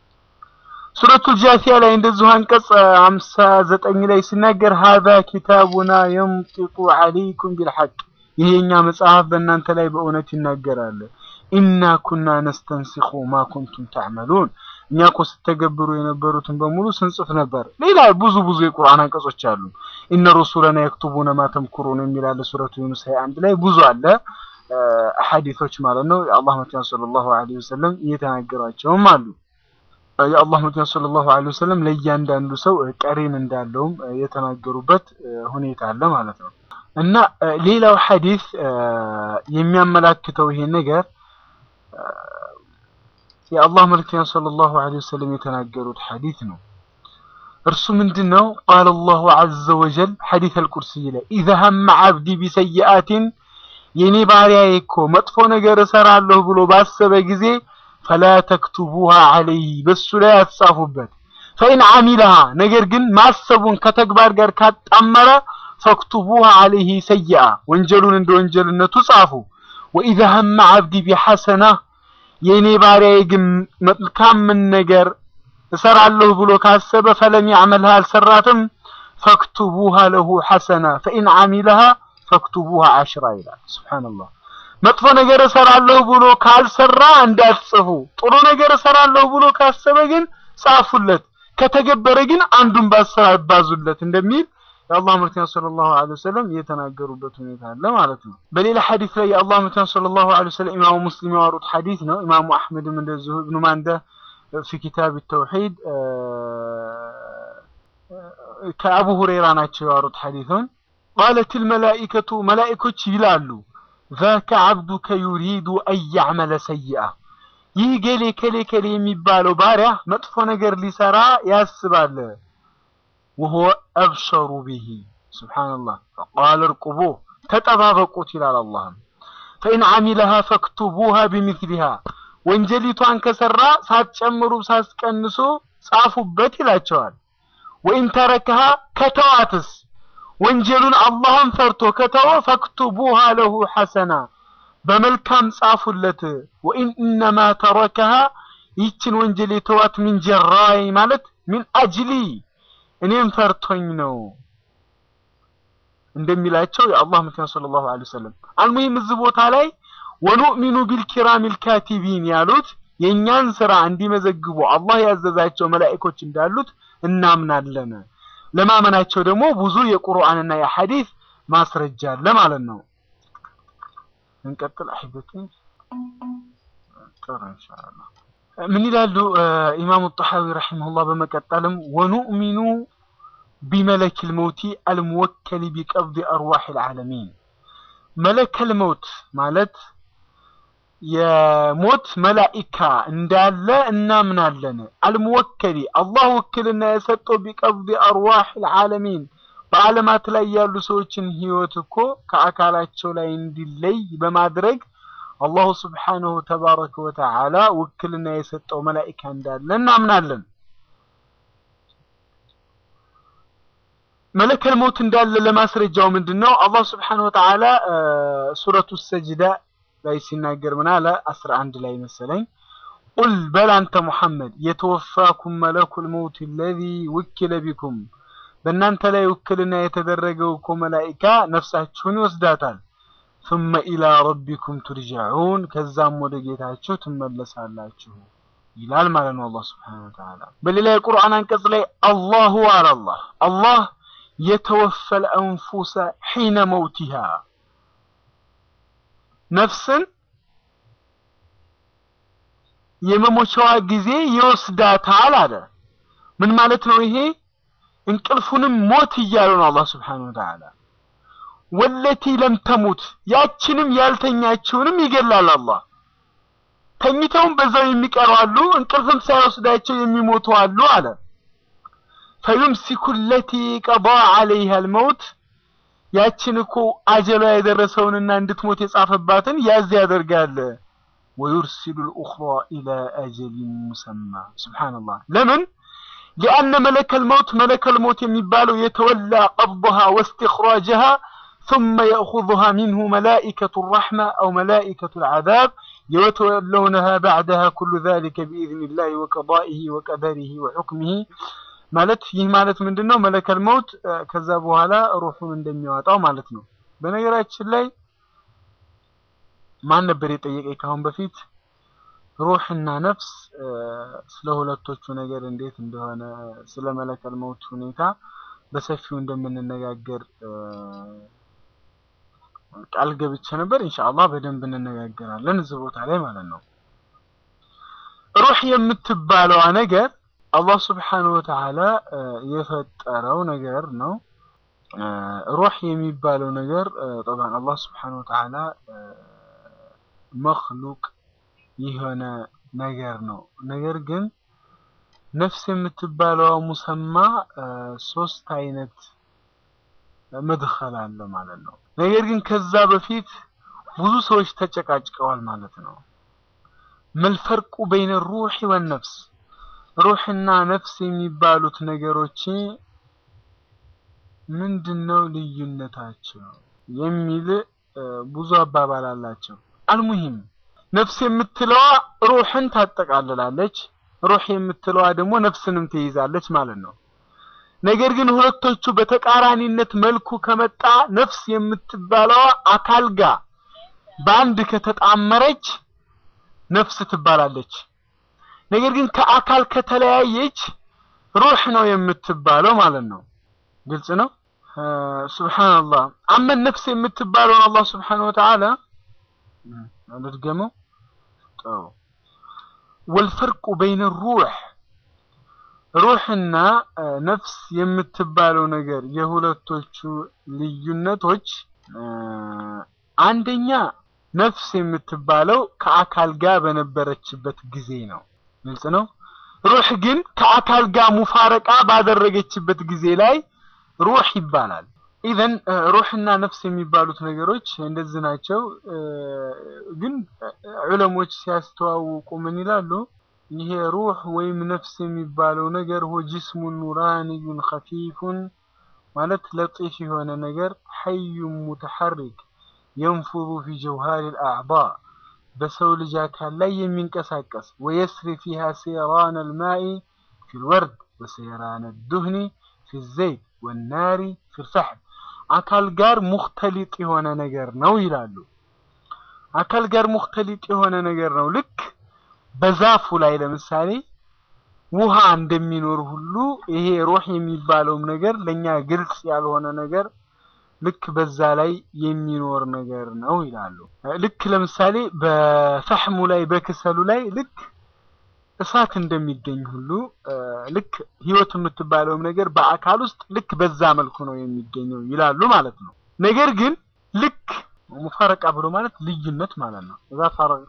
ሱረቱል ጃሲያ ላይ እንደዚሁ አንቀጽ አምሳ ዘጠኝ ላይ ሲናገር ሀዛ ኪታቡና የንጢቁ ዐለይኩም ቢልሐቅ ይሄ የእኛ መጽሐፍ በእናንተ ላይ በእውነት ይናገራል። ኢና ኩና ነስተንሲኹ ማ ኩንቱም ተዕመሉን እኛ እኮ ስተገብሩ የነበሩትን በሙሉ ስንጽፍ ነበር። ሌላ ብዙ ብዙ የቁርአን አንቀጾች አሉ። ኢነ ሩሱለና የክቱቡነ ማ ተምኩሩን የሚል አለ። ሱረቱ ዩኑስ ሃያ አንድ ላይ ብዙ አለ ሐዲሶች ማለት ነው። የአላህ መልእክተኛ ሰለላሁ ዐለይሂ ወሰለም እየተናገሯቸውም አሉ። የአላህ መልእክተኛ ሰለላሁ ዐለይሂ ወሰለም ለእያንዳንዱ ሰው ቀሪን እንዳለውም የተናገሩበት ሁኔታ አለ ማለት ነው። እና ሌላው ሐዲስ የሚያመላክተው ይሄን ነገር የአላህ መልእክተኛ ሰለላሁ ዐለይሂ ወሰለም የተናገሩት ሐዲስ ነው። እርሱ ምንድነው? ቃለ አላሁ ዐዘ ወጀል ሐዲስ አልቁርሲይ ላይ ኢዘ ሀመ ዐብዲ ቢሰይአቲን የኔ ባሪያዬ እኮ መጥፎ ነገር እሰራለሁ ብሎ ባሰበ ጊዜ ፈላ ተክቱቡሃ ዐለይህ በሱ ላይ አትጻፉበት። ፈኢን ዐሚለሃ ነገር ግን ማሰቡን ከተግባር ጋር ካጣመረ ፈክቱቡሃ ዐለይህ ሰይአ ወንጀሉን እንደ ወንጀልነቱ ጻፉ። ወኢዘ ሀመ ዐብዲ ቢሐሰና የእኔ ባሪያዬ ግን መልካምን ነገር እሰራለሁ ብሎ ካሰበ ፈለም ያዕመልሃ አልሰራትም፣ ፈክቱቡሃ ለሁ ሐሰና ፈኢን ዐሚለሃ ፈክቱቡሃ ዐሽራ ይላል። ሱብሓነላህ መጥፎ ነገር እሰራለሁ ብሎ ካልሰራ እንዳትጽፉ፣ ጥሩ ነገር እሰራለሁ ብሎ ካሰበ ግን ጻፉለት፣ ከተገበረ ግን አንዱን በአስር አባዙለት እንደሚል የአላህ መልእክተኛ ሰለላሁ ዐለይሂ ወሰለም የተናገሩበት ሁኔታ አለ ማለት ነው። በሌላ ሐዲስ ላይ የአላህ መልእክተኛ ሰለላሁ ዐለይሂ ወሰለም ኢማሙ ሙስሊም ያወሩት ሐዲስ ነው። ኢማሙ አሕመድም እንደዚሁ ኢብኑ ማንደ ፊ ኪታብ ተውሂድ ከአቡ ሁረይራ ናቸው ያወሩት ሐዲሱን ቃለት ልመላኢከቱ መላኢኮች ይላሉ ዛከ ዓብዱከ ዩሪዱ አን ያዕመለ ሰይአ ይህ ገሌ ከሌ ከሌ የሚባለው ባሪያ መጥፎ ነገር ሊሰራ ያስባል ወሁወ አብሸሩ ብሂ ስብሓንላህ ቃል እርቁቡህ ተጠባበቁት ይላል አላህም ፈኢን ዓሚለሃ ፈክቱቡሃ ቢሚስሊሃ ወንጀሊቷን ከሰራ ሳትጨምሩ ሳትቀንሱ ጻፉበት ይላቸዋል ወኢን ተረከሃ ከተዋትስ ወንጀሉን አላህን ፈርቶ ከተወ ፈክቱቡሃ ለሁ ሐሰና በመልካም ጻፉለት ወኢን እነማ ተረከሃ ይችን ወንጀል የተዋት ሚን ጀራይ ማለት ሚን አጅሊ እኔም ፈርቶኝ ነው እንደሚላቸው የአላህ ምክንያት ሰለላሁ ዐለይሂ ወሰለም አልሙሂም እዚህ ቦታ ላይ ወኑእሚኑ ቢልኪራሚል ካቲቢን ያሉት የእኛን ስራ እንዲመዘግቡ አላህ ያዘዛቸው መላኢኮች እንዳሉት እናምናለን። ለማመናቸው ደግሞ ብዙ የቁርአንና የሐዲስ ማስረጃ አለ ማለት ነው። እንቀጥል አሕበቲ ጥሩ ኢንሻአላህ። ምን ይላሉ ኢማሙ ጣሐዊ ረሒመሁላህ በመቀጠልም ወኑእሚኑ ቢመለኪል መውቲ አልሙወከሊ ቢቀብድ አርዋሒል ዓለሚን መለከል መውት ማለት የሞት መላኢካ እንዳለ እናምናለን። አልሙወከሊ አላህ ውክልና የሰጠው ቢቀብድ አርዋሒል ዓለሚን በዓለማት ላይ ያሉ ሰዎችን ህይወት እኮ ከአካላቸው ላይ እንዲለይ በማድረግ አላሁ ስብሓነሁ ተባረከ ወተዓላ ውክልና የሰጠው መላኢካ እንዳለ እናምናለን። መለከል ሞት እንዳለ ለማስረጃው ምንድን ነው? አላህ ስብሓነሁ ወተዓላ ሱረቱ ሰጅዳ ላይ ሲናገር ምን አለ? አስራ አንድ ላይ መሰለኝ ቁል በል አንተ ሙሐመድ የተወፋኩም መለኩል መውት አለዚ ውኪለ ቢኩም በእናንተ ላይ ውክልና የተደረገው እኮ መላኢካ ነፍሳችሁን ይወስዳታል። ثم ኢላ ረቢኩም ቱርጀዑን ከዛም ወደ ጌታችሁ ትመለሳላችሁ ይላል ማለት ነው አላህ ስብሓነሁ ወተዓላ። በሌላ የቁርአን አንቀጽ ላይ አላሁ አለ አላህ አላህ የተወፈል አንፉሰ ሒነ መውቲሃ ነፍስን የመሞቻዋ ጊዜ ይወስዳታል አለ። ምን ማለት ነው ይሄ? እንቅልፉንም ሞት እያሉ ነው አላህ ስብሓነሁ ወተዓላ። ወለቲ ለም ተሙት ያችንም ያልተኛችውንም ይገላል አላህ። ተኝተውም በዛው የሚቀሩ አሉ፣ እንቅልፍም ሳይወስዳቸው የሚሞቱ አሉ አለ። ፈዩምሲኩ ለቲ ቀዳ ዐለይሃ አልመውት ያችን እኮ አጀሏ የደረሰውንና እንድትሞት የጻፈባትን ያዝ ያደርጋል። ወዩርሲሉ ልኡኽራ ኢላ አጀሊን ሙሰማ ሱብሓነላህ። ለምን ሊአነ መለከል መውት መለከል መውት የሚባለው የተወላ ቀብضሃ ወስትኽራጅሃ ثم يأخذها منه ملائكة الرحمة أو ملائكة العذاب يتولونها بعدها كل ذلك بإذن الله وقضائه وقدره وحكمه ማለት ይህ ማለት ምንድን ነው? መለከል መውት ከዛ በኋላ ሩሑን እንደሚያወጣው ማለት ነው። በነገራችን ላይ ማን ነበር የጠየቀኝ ካሁን በፊት ሩህና ነፍስ ስለ ሁለቶቹ ነገር እንዴት እንደሆነ ስለ መለከል መውት ሁኔታ በሰፊው እንደምንነጋገር ቃል ገብቼ ነበር። ኢንሻአላህ በደንብ እንነጋገራለን እዚህ ቦታ ላይ ማለት ነው። ሩህ የምትባለዋ ነገር አላህ ስብሓነሁ ወተዓላ የፈጠረው ነገር ነው። ሩህ የሚባለው ነገር ጠብዓን አላህ ስብሓነሁ ወተዓላ መክሉቅ የሆነ ነገር ነው። ነገር ግን ነፍስ የምትባለዋ ሙሰማ ሶስት አይነት መድኸል አለ ማለት ነው። ነገር ግን ከዛ በፊት ብዙ ሰዎች ተጨቃጭቀዋል ማለት ነው። መልፈርቁ በይነ ሩህ ወነፍስ ሩህና ነፍስ የሚባሉት ነገሮች ምንድነው ልዩነታቸው የሚል ብዙ አባባል አላቸው። አልሙሂም ነፍስ የምትለዋ ሩህን ታጠቃልላለች፣ ሩህ የምትለዋ ደግሞ ነፍስንም ትይዛለች ማለት ነው። ነገር ግን ሁለቶቹ በተቃራኒነት መልኩ ከመጣ ነፍስ የምትባለዋ አካል ጋር በአንድ ከተጣመረች ነፍስ ትባላለች። ነገር ግን ከአካል ከተለያየች ሩህ ነው የምትባለው ማለት ነው። ግልጽ ነው። ሱብሃንአላህ አመን ነፍስ የምትባለውን አላህ ሱብሃነሁ ወተዓላ አልድገመው ጠው ወልፈርቁ በይነ ሩህ ሩህና ነፍስ የምትባለው ነገር የሁለቶቹ ልዩነቶች አንደኛ ነፍስ የምትባለው ከአካል ጋር በነበረችበት ጊዜ ነው። ግልጽ ነው። ሩህ ግን ከአካል ጋር ሙፋረቃ ባደረገችበት ጊዜ ላይ ሩህ ይባላል። ኢዘን ሩህና ነፍስ የሚባሉት ነገሮች እንደዚህ ናቸው። ግን ዑለሞች ሲያስተዋውቁ ምን ይላሉ? ይሄ ሩህ ወይም ነፍስ የሚባለው ነገር ሆ ጅስሙን ኑራንዩን ኸፊፉን ማለት ለጢፍ የሆነ ነገር ሐዩን ሙተሐሪክ የንፉዙ ፊ ጀውሃር ልአዕባ በሰው ልጅ አካል ላይ የሚንቀሳቀስ ወየስሪ ፊሃ ሴራን አልማኢ ፊ ልወርድ ወሴራን ዱህኒ ፊ ዘይት ወናሪ ፊ ልፈሕም አካል ጋር ሙክተሊጥ የሆነ ነገር ነው ይላሉ። አካል ጋር ሙክተሊጥ የሆነ ነገር ነው ልክ በዛፉ ላይ ለምሳሌ ውሃ እንደሚኖር ሁሉ ይሄ ሩህ የሚባለውም ነገር ለኛ ግልጽ ያልሆነ ነገር ልክ በዛ ላይ የሚኖር ነገር ነው ይላሉ። ልክ ለምሳሌ በፈሕሙ ላይ በክሰሉ ላይ ልክ እሳት እንደሚገኝ ሁሉ ልክ ህይወት የምትባለውም ነገር በአካል ውስጥ ልክ በዛ መልኩ ነው የሚገኘው ይላሉ ማለት ነው። ነገር ግን ልክ ሙፈረቃ ብሎ ማለት ልዩነት ማለት ነው። እዛ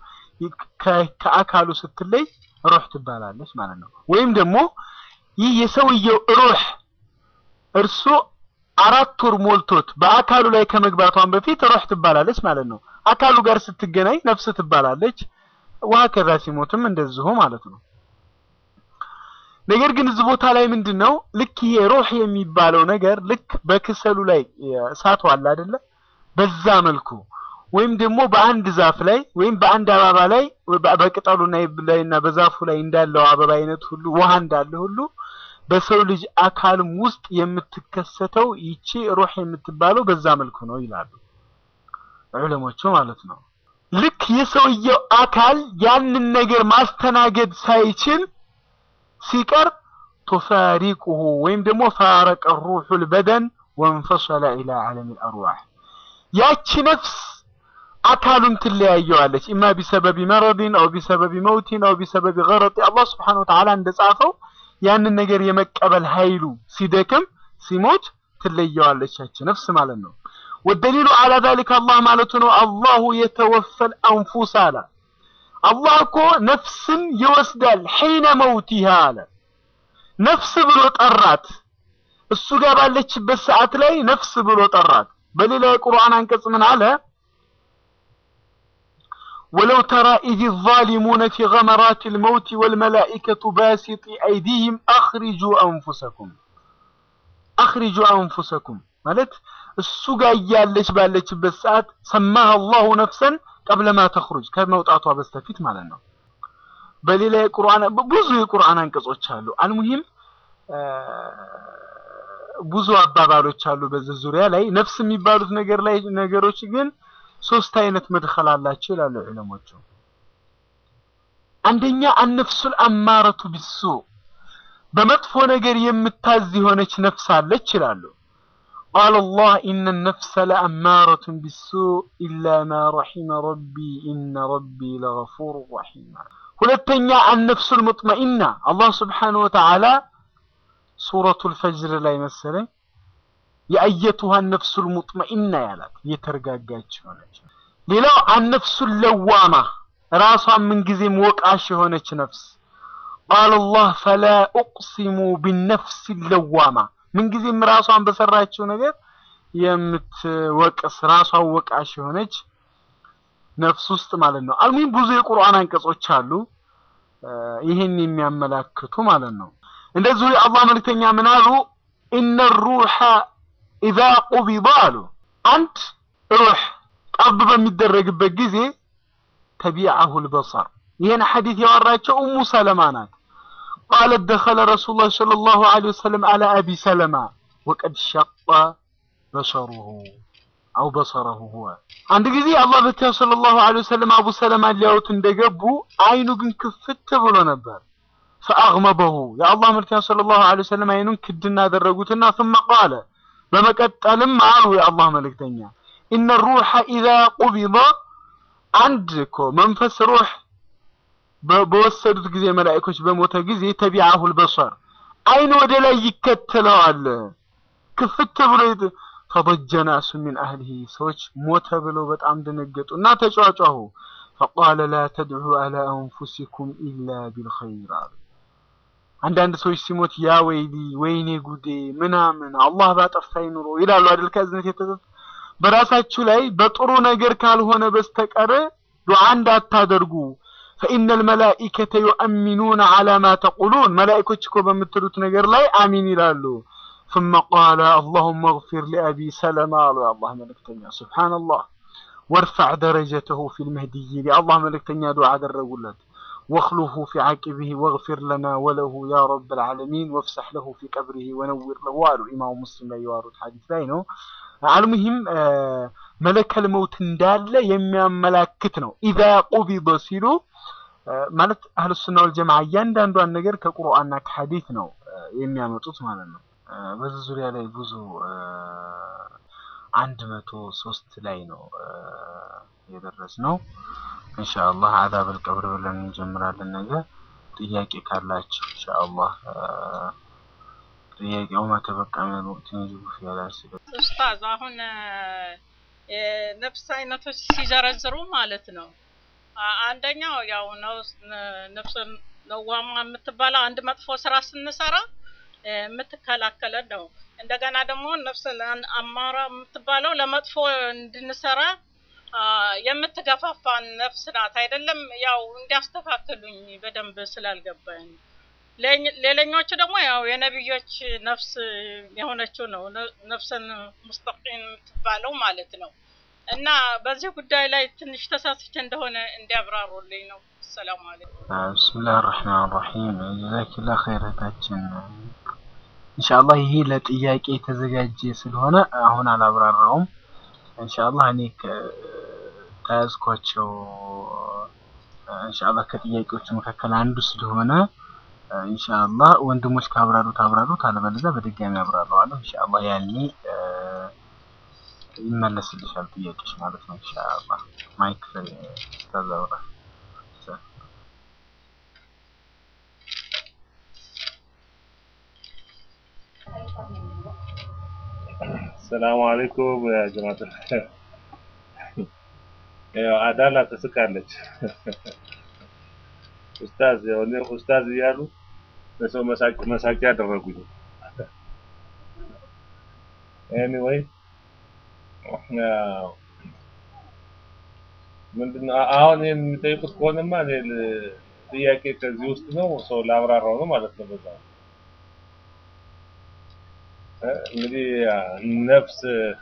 ከአካሉ ስትለይ ሩህ ትባላለች ማለት ነው። ወይም ደግሞ ይህ የሰውየው ሩህ እርሱ አራት ወር ሞልቶት በአካሉ ላይ ከመግባቷን በፊት ሩህ ትባላለች ማለት ነው። አካሉ ጋር ስትገናኝ ነፍስ ትባላለች። ውሃ ከዛ ሲሞትም እንደዚሁ ማለት ነው። ነገር ግን እዚህ ቦታ ላይ ምንድን ነው ልክ ይሄ ሩህ የሚባለው ነገር ልክ በክሰሉ ላይ እሳቱ አለ አይደለ? በዛ መልኩ ወይም ደግሞ በአንድ ዛፍ ላይ ወይም በአንድ አበባ ላይ በቅጠሉ ላይና በዛፉ ላይ እንዳለው አበባ አይነት ሁሉ ውሃ እንዳለ ሁሉ በሰው ልጅ አካልም ውስጥ የምትከሰተው ይቺ ሩህ የምትባለው በዛ መልኩ ነው ይላሉ ዑለሞቹ ማለት ነው። ልክ የሰውየው አካል ያንን ነገር ማስተናገድ ሳይችል ሲቀር ቱፋሪቁሁ ወይም ደግሞ ፋረቀ ሩሑል በደን ወንፈሰለ ኢላ ዓለሚል አርዋህ ያቺ ነፍስ አካሉን ትለያየዋለች። ኢማ ቢሰበቢ መረድን አው ቢሰበቢ መውቲን አው ቢሰበቢ ገረጥ አላህ ስብሓነሁ ወተዓላ እንደጻፈው ያንን ነገር የመቀበል ኃይሉ ሲደክም ሲሞት ትለየዋለች ያቺ ነፍስ ማለት ነው። ወደሊሉ አላ ዛሊከ አላህ ማለቱ ነው። አላሁ የተወፈል አንፉስ አለ። አላህ እኮ ነፍስን ይወስዳል ሒነ መውቲሃ አለ። ነፍስ ብሎ ጠራት። እሱ ጋር ባለችበት ሰዓት ላይ ነፍስ ብሎ ጠራት። በሌላ የቁርአን አንቀጽ ምን አለ? ወለው ተራ ኢዝ ዛሊሙነ ፊ ገመራት ልመውት ወልመላኢከቱ ባሲጢ አይዲህም አኽሪጁ አንፉሰኩም አኽሪጁ አንፉሰኩም ማለት እሱ ጋር እያለች ባለችበት ሰዓት ሰማህ አላሁ ነፍሰን ቀብለማ ተኽሩጅ ከመውጣቷ በስተፊት ማለት ነው። በሌላ የቁርአን ብዙ የቁርአን አንቀጾች አሉ። አልሙሂም ብዙ አባባሎች አሉ በዚህ ዙሪያ ላይ ነፍስ የሚባሉት ነገር ላይ ነገሮች ግን ሶስት አይነት መድኸል አላቸው ይላሉ ዑለሞቹ። አንደኛ አነፍሱል አማረቱ ቢሱ በመጥፎ ነገር የምታዝ የሆነች ነፍስ አለች ይላሉ። ቃለ አላህ ኢነ ነፍሰ ለአማረቱን ቢሱ ኢላ ማ ረሒመ ረቢ ኢነ ረቢ ለገፉር ረሒም። ሁለተኛ አነፍሱል ሙጥመኢና አላህ ስብሓነሁ ወተዓላ ሱረቱል ፈጅር ላይ መሰለኝ የአየቱሃ ነፍሱል ሙጥመኢና ያላት የተረጋጋች ሆነች። ሌላው አነፍሱል ለዋማ ራሷን ምንጊዜም ወቃሽ የሆነች ነፍስ ቃለ አላህ ፈላ ኡቅሲሙ ቢነፍስ ለዋማ ምንጊዜም ራሷን በሰራችው ነገር የምትወቅስ ራሷን ወቃሽ የሆነች ነፍስ ውስጥ ማለት ነው። አልሙሂም ብዙ የቁርአን አንቀጾች አሉ ይህን የሚያመላክቱ ማለት ነው። እንደዚሁ የአላህ መልክተኛ ምን አሉ? ኢነ ሩሐ ኢዛ ቁቢዳ አሉ አንድ ሩህ ቀብ በሚደረግበት ጊዜ ተቢዐሁ ልበሰር ይህን ሐዲት ያወራቸው ኡሙ ሰለማ ናት። ቃለት ደኸለ ረሱሉላህ ሰለላሁ ዐለይሂ ወሰለም አላ አቢ ሰለማ ወቀድ ሸቀ በሰሩሁ አው በሰረሁ ሁወ አንድ ጊዜ አላህ በቲያ ሰለላሁ ዐለይሂ ወሰለም አቡ ሰለማ ሊያዩት እንደገቡ አይኑ ግን ክፍት ብሎ ነበር። ፈአግመበሁ የአላህ መልክተኛ ሰለላሁ ዐለይሂ ወሰለም አይኑን ክድና አደረጉትና ثم ቃለ በመቀጠልም አሉ የአላህ መልእክተኛ ኢነ ሩሐ ኢዛ ቁቢዳ አንድ እኮ መንፈስ ሩህ በወሰዱት ጊዜ መላእኮች በሞተ ጊዜ ተቢዐሁል በሰር አይን ወደ ላይ ይከተለዋል። ክፍት ብሎ ይት- ፈضج ناس من أهله ሰዎች ሞተ ብለው በጣም ደነገጡ እና ተጫጫሁ። فقال لا تدعوا على أنفسكم إلا بالخير አሉ። አንዳንድ ሰዎች ሲሞት ያ ወይሊ ወይኔ ጉዴ ምናምን አላህ ባጠፋኝ ኑሮ ይላሉ አይደል? ከእዝነት የተዘ- በራሳችሁ ላይ በጥሩ ነገር ካልሆነ በስተቀር ዱዓ እንዳታደርጉ ፈኢነ ልመላኢከተ ዩአሚኑነ አላ ማ ተቁሉን መላኢኮች እኮ በምትሉት ነገር ላይ አሚን ይላሉ። ثم قال اللهم اغفر لأبي سلمة አሉ የአላህ መልእክተኛ ሱብሓነላህ ወርፈዕ ደረጀተሁ ፊ ልመህድይን የአላህ መልእክተኛ ዱዓ አደረጉለት واخلفه في عقبه واغفر لنا وله يا رب العالمين وافسح له في قبره ونور له አሉ ኢማሙ ሙስሊም ላይ የዋሩት ሐዲስ ላይ ነው። አልሙሂም መለከል መውት እንዳለ የሚያመላክት ነው። ኢዛ ቁቢደ ሲሉ አ፣ ማለት አህሉ ሱና ወል ጀማዓ እያንዳንዷን ነገር ከቁርአንና ከሐዲስ ነው አ፣ የሚያመጡት ማለት ነው። አ፣ በዚህ ዙሪያ ላይ ብዙ አ፣ አንድ መቶ ሶስት ላይ ነው አ፣ የደረስነው። ኢንሻአላህ አዛበል ቀብር ብለን እንጀምራለን ነገ። ጥያቄ ካላችሁ ኢንሻአላህ አ፣ ጥያቄው ማተበቃ ምን ወቅት ይጅቡ ፊያላስ ኡስታዝ አሁን እ፣ የነፍስ አይነቶች ሲዘረዝሩ ማለት ነው አ- አንደኛው ያው ነውስ- ነ- ነፍስ ነዋማ የምትባለው አንድ መጥፎ ስራ ስንሰራ እ፣ የምትከላከለን ነው። እንደገና ደግሞ ነፍስ ለ- አማራ የምትባለው ለመጥፎ እንድንሰራ አ፣ የምትገፋፋን ነፍስ ናት። አይደለም ያው እንዲያስተካክሉኝ በደንብ ስላልገባኝ ሌኝ- ሌላኞቹ ደግሞ ያው የነቢዮች ነፍስ የሆነችው ነው ነ- ነፍሰን ሙስተቂም የምትባለው ማለት ነው። እና በዚህ ጉዳይ ላይ ትንሽ ተሳስቼ እንደሆነ እንዲያብራሩልኝ ነው። ሰላም አለይኩም። ብስምላህ ራህማን ራሒም ጀዛኪላ ኸይር እህታችን። ኢንሻአላህ ይሄ ለጥያቄ የተዘጋጀ ስለሆነ አሁን አላብራራውም። ኢንሻአላህ እኔ ከያዝኳቸው ኢንሻአላህ ከጥያቄዎቹ መካከል አንዱ ስለሆነ ኢንሻአላህ ወንድሞች ካብራሩት አብራሩት፣ አለበለዚያ በድጋሚ አብራራዋለሁ። ኢንሻአላህ ያኔ እ፣ ይመለስልሻል ጥያቄሽ ማለት ነው። ኢንሻአላህ ማይክ ተዛውራ ሰላሙ አለይኩም ያ ጀማዓት ያው አዳላ ትስቃለች። ኡስታዝ ያው እኔ ኡስታዝ እያሉ ለሰው መሳቅ መሳቂያ ያደረጉኝ። ኤኒዌይ ምንድነው አ- አሁን ይሄን የሚጠይቁት ከሆነማ እኔ ል- ጥያቄ ከዚህ ውስጥ ነው ሰው ላብራራው ነው ማለት ነው። በዛ እ፣ እንግዲህ ያ ነፍስ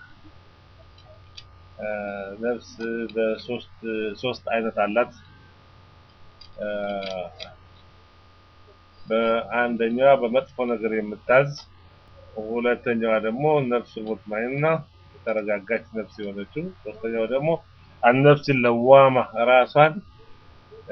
እ፣ ነፍስ በሶስት ሶስት አይነት አላት። እ፣ በአንደኛዋ በመጥፎ ነገር የምታዝ፣ ሁለተኛዋ ደግሞ ነፍስ ሙጥማይና የተረጋጋች ነፍስ የሆነችው፣ ሶስተኛው ደግሞ አነፍስ ለዋማ ራሷን እ፣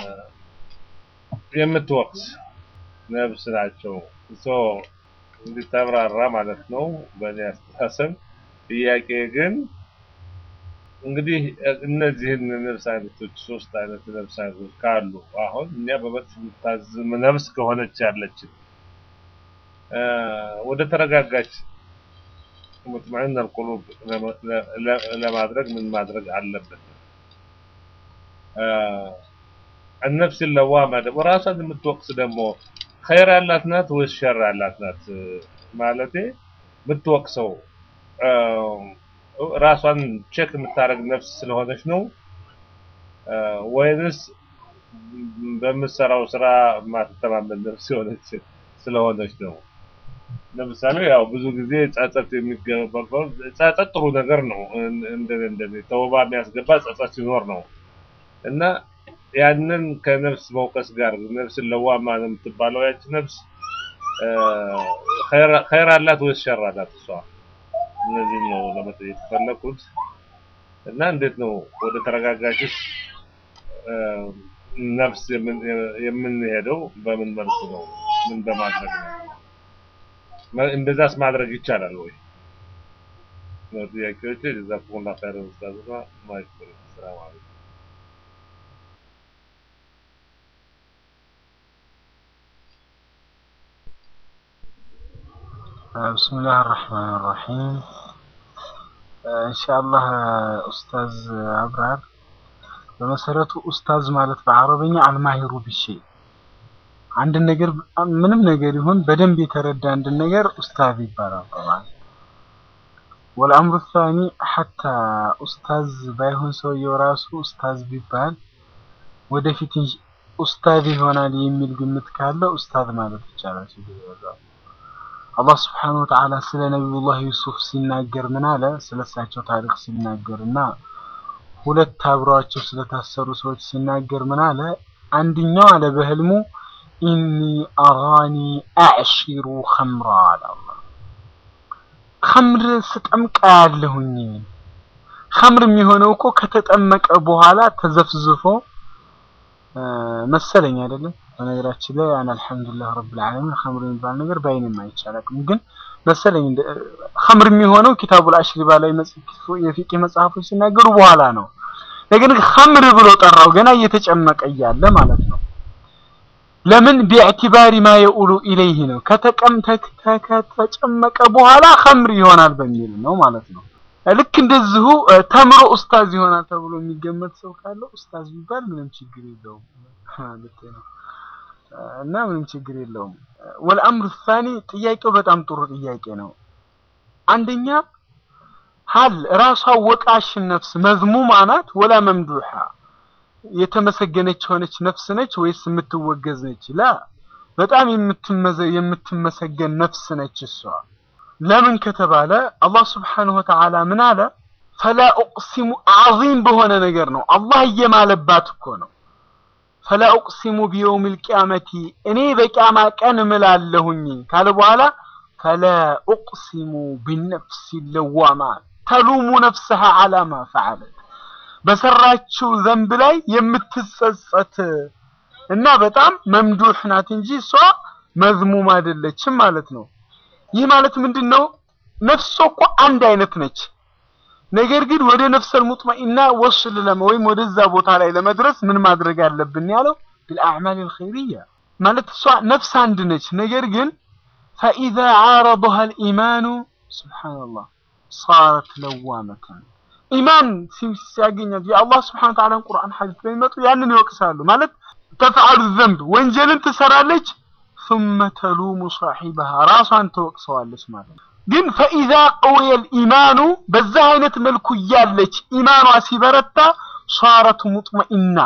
የምትወቅስ ነፍስ ናቸው። ሶ እንዲተብራራ ማለት ነው በእኔ አስተሳሰብ። ጥያቄ ግን እንግዲህ እነዚህን ነፍስ አይነቶች ሶስት አይነት ነፍስ አይነቶች ካሉ አሁን እኛ በመጥፎ የምታዝም ነፍስ ከሆነች ያለችን እ፣ ወደ ተረጋጋች ሙጥመዒን አልቁሉብ ለመ- ለ- ለ- ለማድረግ ምን ማድረግ አለበት? እ፣ النفس اللوامة ደግሞ ራሷን የምትወቅስ ደግሞ ኸይር ያላት ናት ወይስ ሸር ያላት ናት? ማለቴ የምትወቅሰው እ፣ ራሷን ቼክ የምታደርግ ነፍስ ስለሆነች ነው እ፣ ወይንስ በምትሰራው ስራ የማትተማመን ነፍስ የሆነች ስለሆነች ነው? ለምሳሌ ያው ብዙ ጊዜ ጸጸት የሚገባው ጸጸት ጥሩ ነገር ነው። እንደ እንደ ተውባ የሚያስገባ ጸጸት ሲኖር ነው እና ያንን ከነፍስ መውቀስ ጋር ነፍስን ለዋማ ነው የምትባለው ያቺ ነፍስ እ፣ ኸይር- ኸይር አላት ወይስ ሸር አላት? እሷ እነዚህ ነው ለመጠየቅ የፈለኩት እና እንዴት ነው ወደ ተረጋጋችስ እ፣ ነፍስ የምን- የምንሄደው በምን መልኩ ነው? ምን በማድረግ ነው? መ- እንደዛስ ማድረግ ይቻላል ወይ ነው ጥያቄዎች። ጀዛኩሙላህ ኸይረን ኡስታዝና ማይክ ሰላም አለይኩም። ብስምላህ አራሕማን አራሒም ኢንሻአላህ ኡስታዝ አብራር በመሰረቱ ኡስታዝ ማለት በአረበኛ አልማሂሩ ቢሸይ አንድ ነገር ምንም ነገር ይሁን በደንብ የተረዳ አንድ ነገር ኡስታዝ ይባላል ጠባን ወልአምሩ ታኒ ሐታ ኡስታዝ ባይሆን ሰውየው ራሱ ኡስታዝ ቢባል ወደፊት ኡስታዝ ይሆናል የሚል ግምት ካለው ኡስታዝ ማለት ይቻላል ችግር የለውም አላህ ስብሓነሁ ወተዓላ ስለ ነቢዩላህ ዩሱፍ ሲናገር ምን አለ? ስለ እሳቸው ታሪክ ሲናገር እና ሁለት አብረዋቸው ስለታሰሩ ሰዎች ሲናገር ምን አለ? አንድኛው አለ በህልሙ ኢኒ አራኒ አዕሺሩ ኸምራ አለ አላህ። ኸምር ስጠምቃ ያለሁኝ ኸምር የሚሆነው እኮ ከተጠመቀ በኋላ ተዘፍዝፎ መሰለኝ አይደለም። በነገራችን ላይ አን አልሐምዱሊላህ ረብል ዓለሚን ኸምር የሚባል ነገር በአይኔም አይቻላቅም፣ ግን መሰለኝ ኸምር የሚሆነው ኪታቡል አሽሪባ ላይ የፊቅህ መጽሐፎች ሲናገሩ በኋላ ነው። ነገር ግን ኸምር ብሎ ጠራው ገና እየተጨመቀ እያለ ማለት ነው። ለምን ቢዕቲባሪ ማ የኡሉ ኢለይህ ነው። ከተጨመቀ በኋላ ኸምር ይሆናል በሚል ነው ማለት ነው። ልክ እንደዚሁ ተምሮ ኡስታዝ ይሆናል ተብሎ የሚገመት ሰው ካለ ኡስታዝ ቢባል ምንም ችግር የለውም ማለት ነው እና ምንም ችግር የለውም። ወልአምሩ ሳኒ ጥያቄው በጣም ጥሩ ጥያቄ ነው። አንደኛ ሀል ራሷ ወቃሽ ነፍስ መዝሙማ ናት ወላ መምዱሓ የተመሰገነች የሆነች ነፍስ ነች ወይስ የምትወገዝ ነች? ላ በጣም የምትመሰገን ነፍስ ነች እሷ። ለምን ከተባለ አላህ ስብሓነሁ ወተዓላ ምን አለ? ፈላ ኡቅሲሙ አዚም በሆነ ነገር ነው አላህ እየማለባት እኮ ነው። ፈላ ኡቅሲሙ ቢየውሚል ቂያመቲ እኔ በቂያማ ቀን እምላለሁኝ ካለ በኋላ ፈላ ኡቅሲሙ ቢነፍሲ ለዋማ ተሉሙ ነፍሰሃ አላማ ፈዓለት በሰራችው ዘንብ ላይ የምትጸጸት እና በጣም መምዱህ ናት እንጂ እሷ መዝሙም አይደለችም ማለት ነው። ይህ ማለት ምንድን ነው? ነፍሷ እኮ አንድ አይነት ነች። ነገር ግን ወደ ነፍሰል ሙጥመኢና ወስል ለመ ወይም ወደዛ ቦታ ላይ ለመድረስ ምን ማድረግ አለብን ያለው ቢልአዕማል አልኸይርያ ማለት እሷ ነፍስ አንድ ነች። ነገር ግን ፈኢዛ ዓረضሃ አልኢማኑ ሱብሓነላህ ሳረት ለዋመተን ኢማን ሲያገኛት የአላህ ስብሐነ ወተዓላን ቁርአን ሐዲስ በሚመጡ ያንን ይወቅሳሉ። ማለት ተፍዓሉ ዘንብ ወንጀልን ትሰራለች ثم ተሉሙ صاحبها ራሷን ትወቅሰዋለች ማለት ነው። ግን ፈኢዛ ቀውየል ኢማኑ በዛ አይነት መልኩ እያለች ኢማኗ ሲበረታ ሷረቱ ሙጥመኢና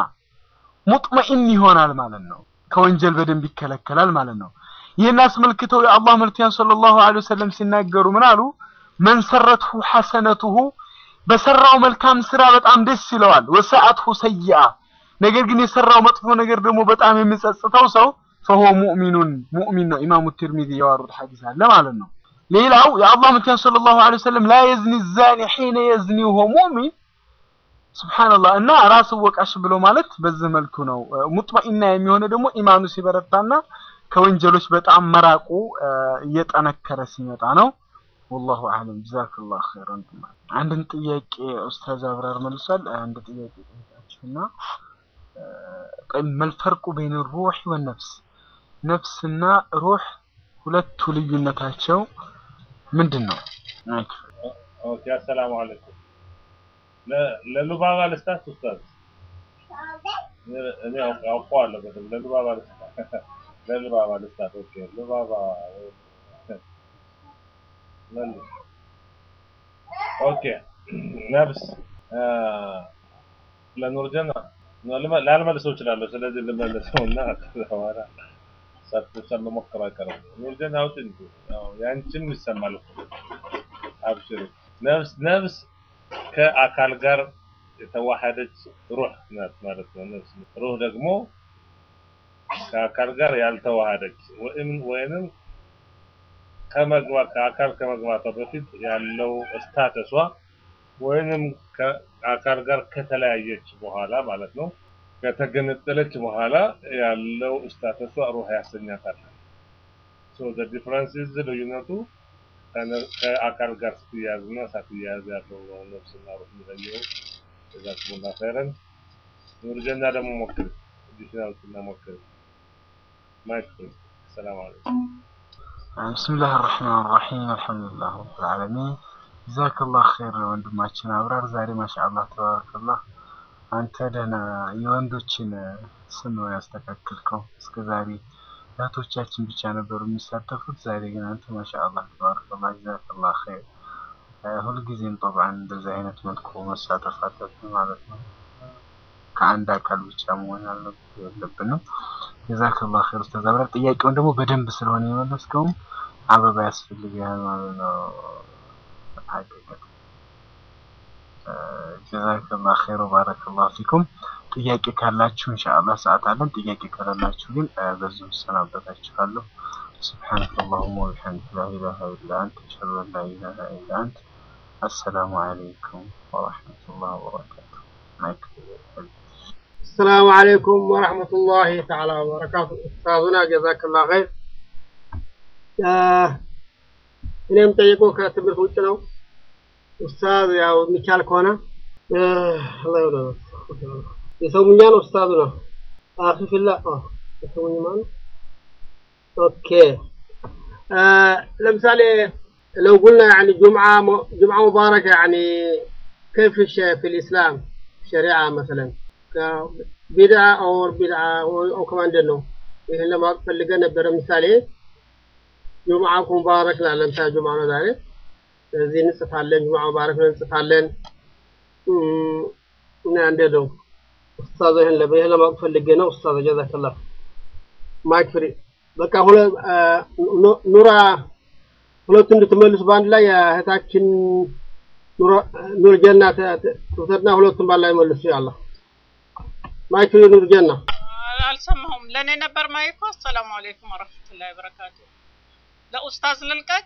ሙጥመኢን ይሆናል ማለት ነው። ከወንጀል በደንብ ይከለከላል ማለት ነው። ይህን አስመልክተው የአላህ መልክተኛ ሰለላሁ ዐለይሂ ወሰለም ሲናገሩ ምን አሉ? መን ሰረትሁ ሐሰነቱሁ በሰራው መልካም ስራ በጣም ደስ ይለዋል። ወሰዓትሁ ሰይአ ነገር ግን የሰራው መጥፎ ነገር ደግሞ በጣም የሚጸጽተው ሰው ፈሆ ሙእሚኑን ሙእሚን ነው። ኢማሙ ትርሚዚ ያወሩት ሐዲስ አለ ማለት ነው። ሌላው የአላህ መልክተኛ ሰለላሁ ዐለይሂ ወሰለም ላ የዝኒ ዛኒ ሒነ የዝኒ ወሆ ሙእሚን ሱብሓነላህ እና ራስ ወቃሽ ብሎ ማለት በዚህ መልኩ ነው። ሙጥመኢና የሚሆነ ደግሞ ኢማኑ ሲበረታና ከወንጀሎች በጣም መራቁ እየጠነከረ ሲመጣ ነው። ወላሁ አዕለም ጀዛከላሁ ኸይረን። አንድን ጥያቄ ኡስታዝ አብራር መልሷል። አንድ ጥያቄ ጠይቃችሁና መልፈርቁ በይን ሩህ ወነፍስ ነፍስና ሩህ ሁለቱ ልዩነታቸው ምንድን ነው? ኦኬ አሰላሙ አለይኩም። ለሉባባ ልስታት ኡስታዝ እኔ አውቀዋለሁ በደምብ ለሉባባ ልስታት ለሉባባ ልስታት። ኦኬ ሉባባ መልስ። ኦኬ ነፍስ ለኑርጀና ላልመልሰው እችላለሁ። ስለዚህ ልመልሰው እና ከዛ በኋላ ሰርተሻል መሞከር አይቀርም። ኑርጀና አውጪ እንጂ ያው ያንቺም ይሰማል እኮ አብሽሪ። ነፍስ ነፍስ ከአካል ጋር የተዋሃደች ሩህ ናት ማለት ነው። ነፍስ ሩህ ደግሞ ከአካል ጋር ያልተዋሃደች ወይም ወይንም ከመግባት ከአካል ከመግባቷ በፊት ያለው ስታተሷ ወይንም ከአካል ጋር ከተለያየች በኋላ ማለት ነው ከተገነጠለች በኋላ ያለው ስታተሷ ሩህ ያሰኛታል። ሶ ዘ ዲፍረንስ ኢዝ ልዩነቱ ከአካል ጋር ስትያያዝ እና ሳትያያዝ ያለው ነፍስና ሩህ የሚለየው። ጀዛኩሙላ ኸይረን። ኑርጀና ደግሞ ሞክሪ፣ አዲሽናል እና ሞክሪ። ማይክ ፍሪ። ሰላም አለይኩም። بسم الله الرحمن الرحيم الحمد لله رب العالمين ጀዛክ ላህ ኸይር ወንድማችን አብራር ዛሬ ማሻአላህ ተባረከላህ አንተ ደህና የወንዶችን ስም ነው ያስተካክልከው እስከ ዛሬ እህቶቻችን ብቻ ነበሩ የሚሳተፉት ዛሬ ግን አንተ ማሻአላህ ተባረከላህ ጀዛከላህ ኸይር ሁልጊዜም ጠብዓን እንደዚህ አይነት መልኩ መሳተፍ አለብን ማለት ነው ከአንድ አካል ብቻ መሆን የለብንም ጀዛከላህ ኸይር ኡስታዝ አብራር ጥያቄውን ደግሞ በደንብ ስለሆነ የመለስከውም አበባ ያስፈልጋል ማለት ነው ሐቂቀት ጀዛከላህ ኸይር ወባረከላሁ ፊኩም ጥያቄ ካላችሁ ኢንሻአላህ ሰዓት አለን ጥያቄ ከሌላችሁ ግን በዚሁ እሰናበታችኋለሁ سبحانك اللهم وبحمدك لا إله إلا أنت أشهد أن لا إله إلا أنت السلام عليكم ورحمة الله وبركاته معك السلام عليكم ورحمة الله تعالى وبركاته أستاذنا جزاك الله خير እኔም ጠይቆ ከትምህርት ውጭ ነው ኡስታዝ ያው የሚቻል ከሆነ የሰውኛ ነው ኡስታዙ ነው አፊፊላ የሰውኛ ነው ኦኬ ለምሳሌ لو قلنا يعني جمعة جمعة مباركة يعني كيف في الإسلام شريعة مثلا بدعة أو بدعة أو كمان دنو ይህን ለማወቅ ፈልገን ነበረ ምሳሌ ጁምዓ ሙባረክ ላለን ታ ጁምዓ ነው ዛሬ ስለዚህ እንጽፋለን ጁምዓ ሙባረክ ነው እንጽፋለን እና እንደ ነው ኡስታዝ ይህን ለበይህ ለማወቅ ፈልጌ ነው ኡስታዝ ጀዛከላህ ማይክ ፍሪ በቃ ሁለ ኑራ ሁለቱ እንድትመልሱ በአንድ ላይ እህታችን ኑር ጀና ትውሰድና ሁለቱም ባላ ይመልሱ ያላ ማይክ ፍሪ ኑር ጀና አልሰማሁም ለእኔ ነበር ማይኩ አሰላሙ አለይኩም ወረህመቱላሂ ወበረካቱ ለኡስታዝ ልልቀቅ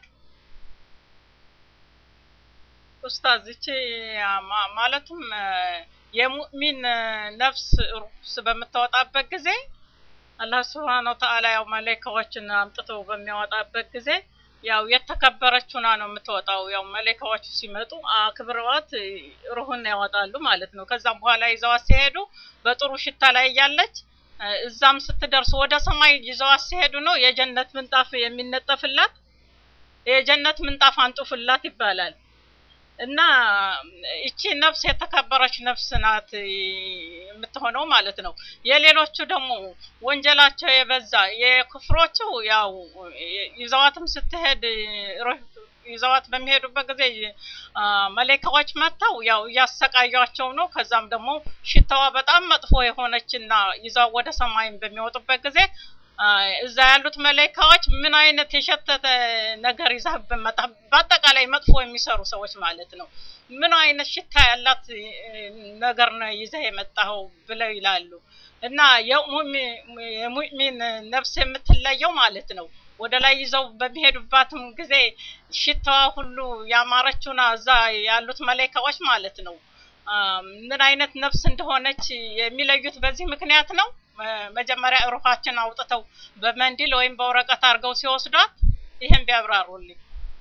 ኡስታዝ እቺ ማለትም የሙእሚን ነፍስ ሩስ በምታወጣበት ጊዜ አላህ ስብሓን ወተአላ ያው መላይካዎችን አምጥቶ በሚያወጣበት ጊዜ ያው የተከበረችና ነው የምትወጣው። ያው መላይካዎቹ ሲመጡ አክብረዋት ሩህን ያወጣሉ ማለት ነው። ከዛም በኋላ ይዘዋት ሲሄዱ በጥሩ ሽታ ላይ እያለች እዛም ስትደርሱ ወደ ሰማይ ይዘዋት ሲሄዱ ነው የጀነት ምንጣፍ የሚነጠፍላት የጀነት ምንጣፍ አንጡፍላት ይባላል። እና እቺ ነፍስ የተከበረች ነፍስ ናት የምትሆነው ማለት ነው። የሌሎቹ ደግሞ ወንጀላቸው የበዛ የክፍሮቹ ያው ይዘዋትም ስትሄድ ይዘዋት በሚሄዱበት ጊዜ መላኢካዎች መጥተው ያው እያሰቃያቸው ነው። ከዛም ደግሞ ሽታዋ በጣም መጥፎ የሆነችና ይዛው ወደ ሰማይም በሚወጡበት ጊዜ እዛ ያሉት መላኢካዎች ምን አይነት የሸተተ ነገር ይዛህብን መጣ፣ በአጠቃላይ መጥፎ የሚሰሩ ሰዎች ማለት ነው። ምን አይነት ሽታ ያላት ነገር ነው ይዘህ የመጣኸው ብለው ይላሉ። እና የሙእሚን ነፍስ የምትለየው ማለት ነው ወደ ላይ ይዘው በሚሄዱባትም ጊዜ ሽታዋ ሁሉ ያማረችውና እዛ ያሉት መላኢካዎች ማለት ነው ምን አይነት ነፍስ እንደሆነች የሚለዩት በዚህ ምክንያት ነው። መጀመሪያ ሩሃችን አውጥተው በመንዲል ወይም በወረቀት አድርገው ሲወስዷት ይህን ቢያብራሩልኝ።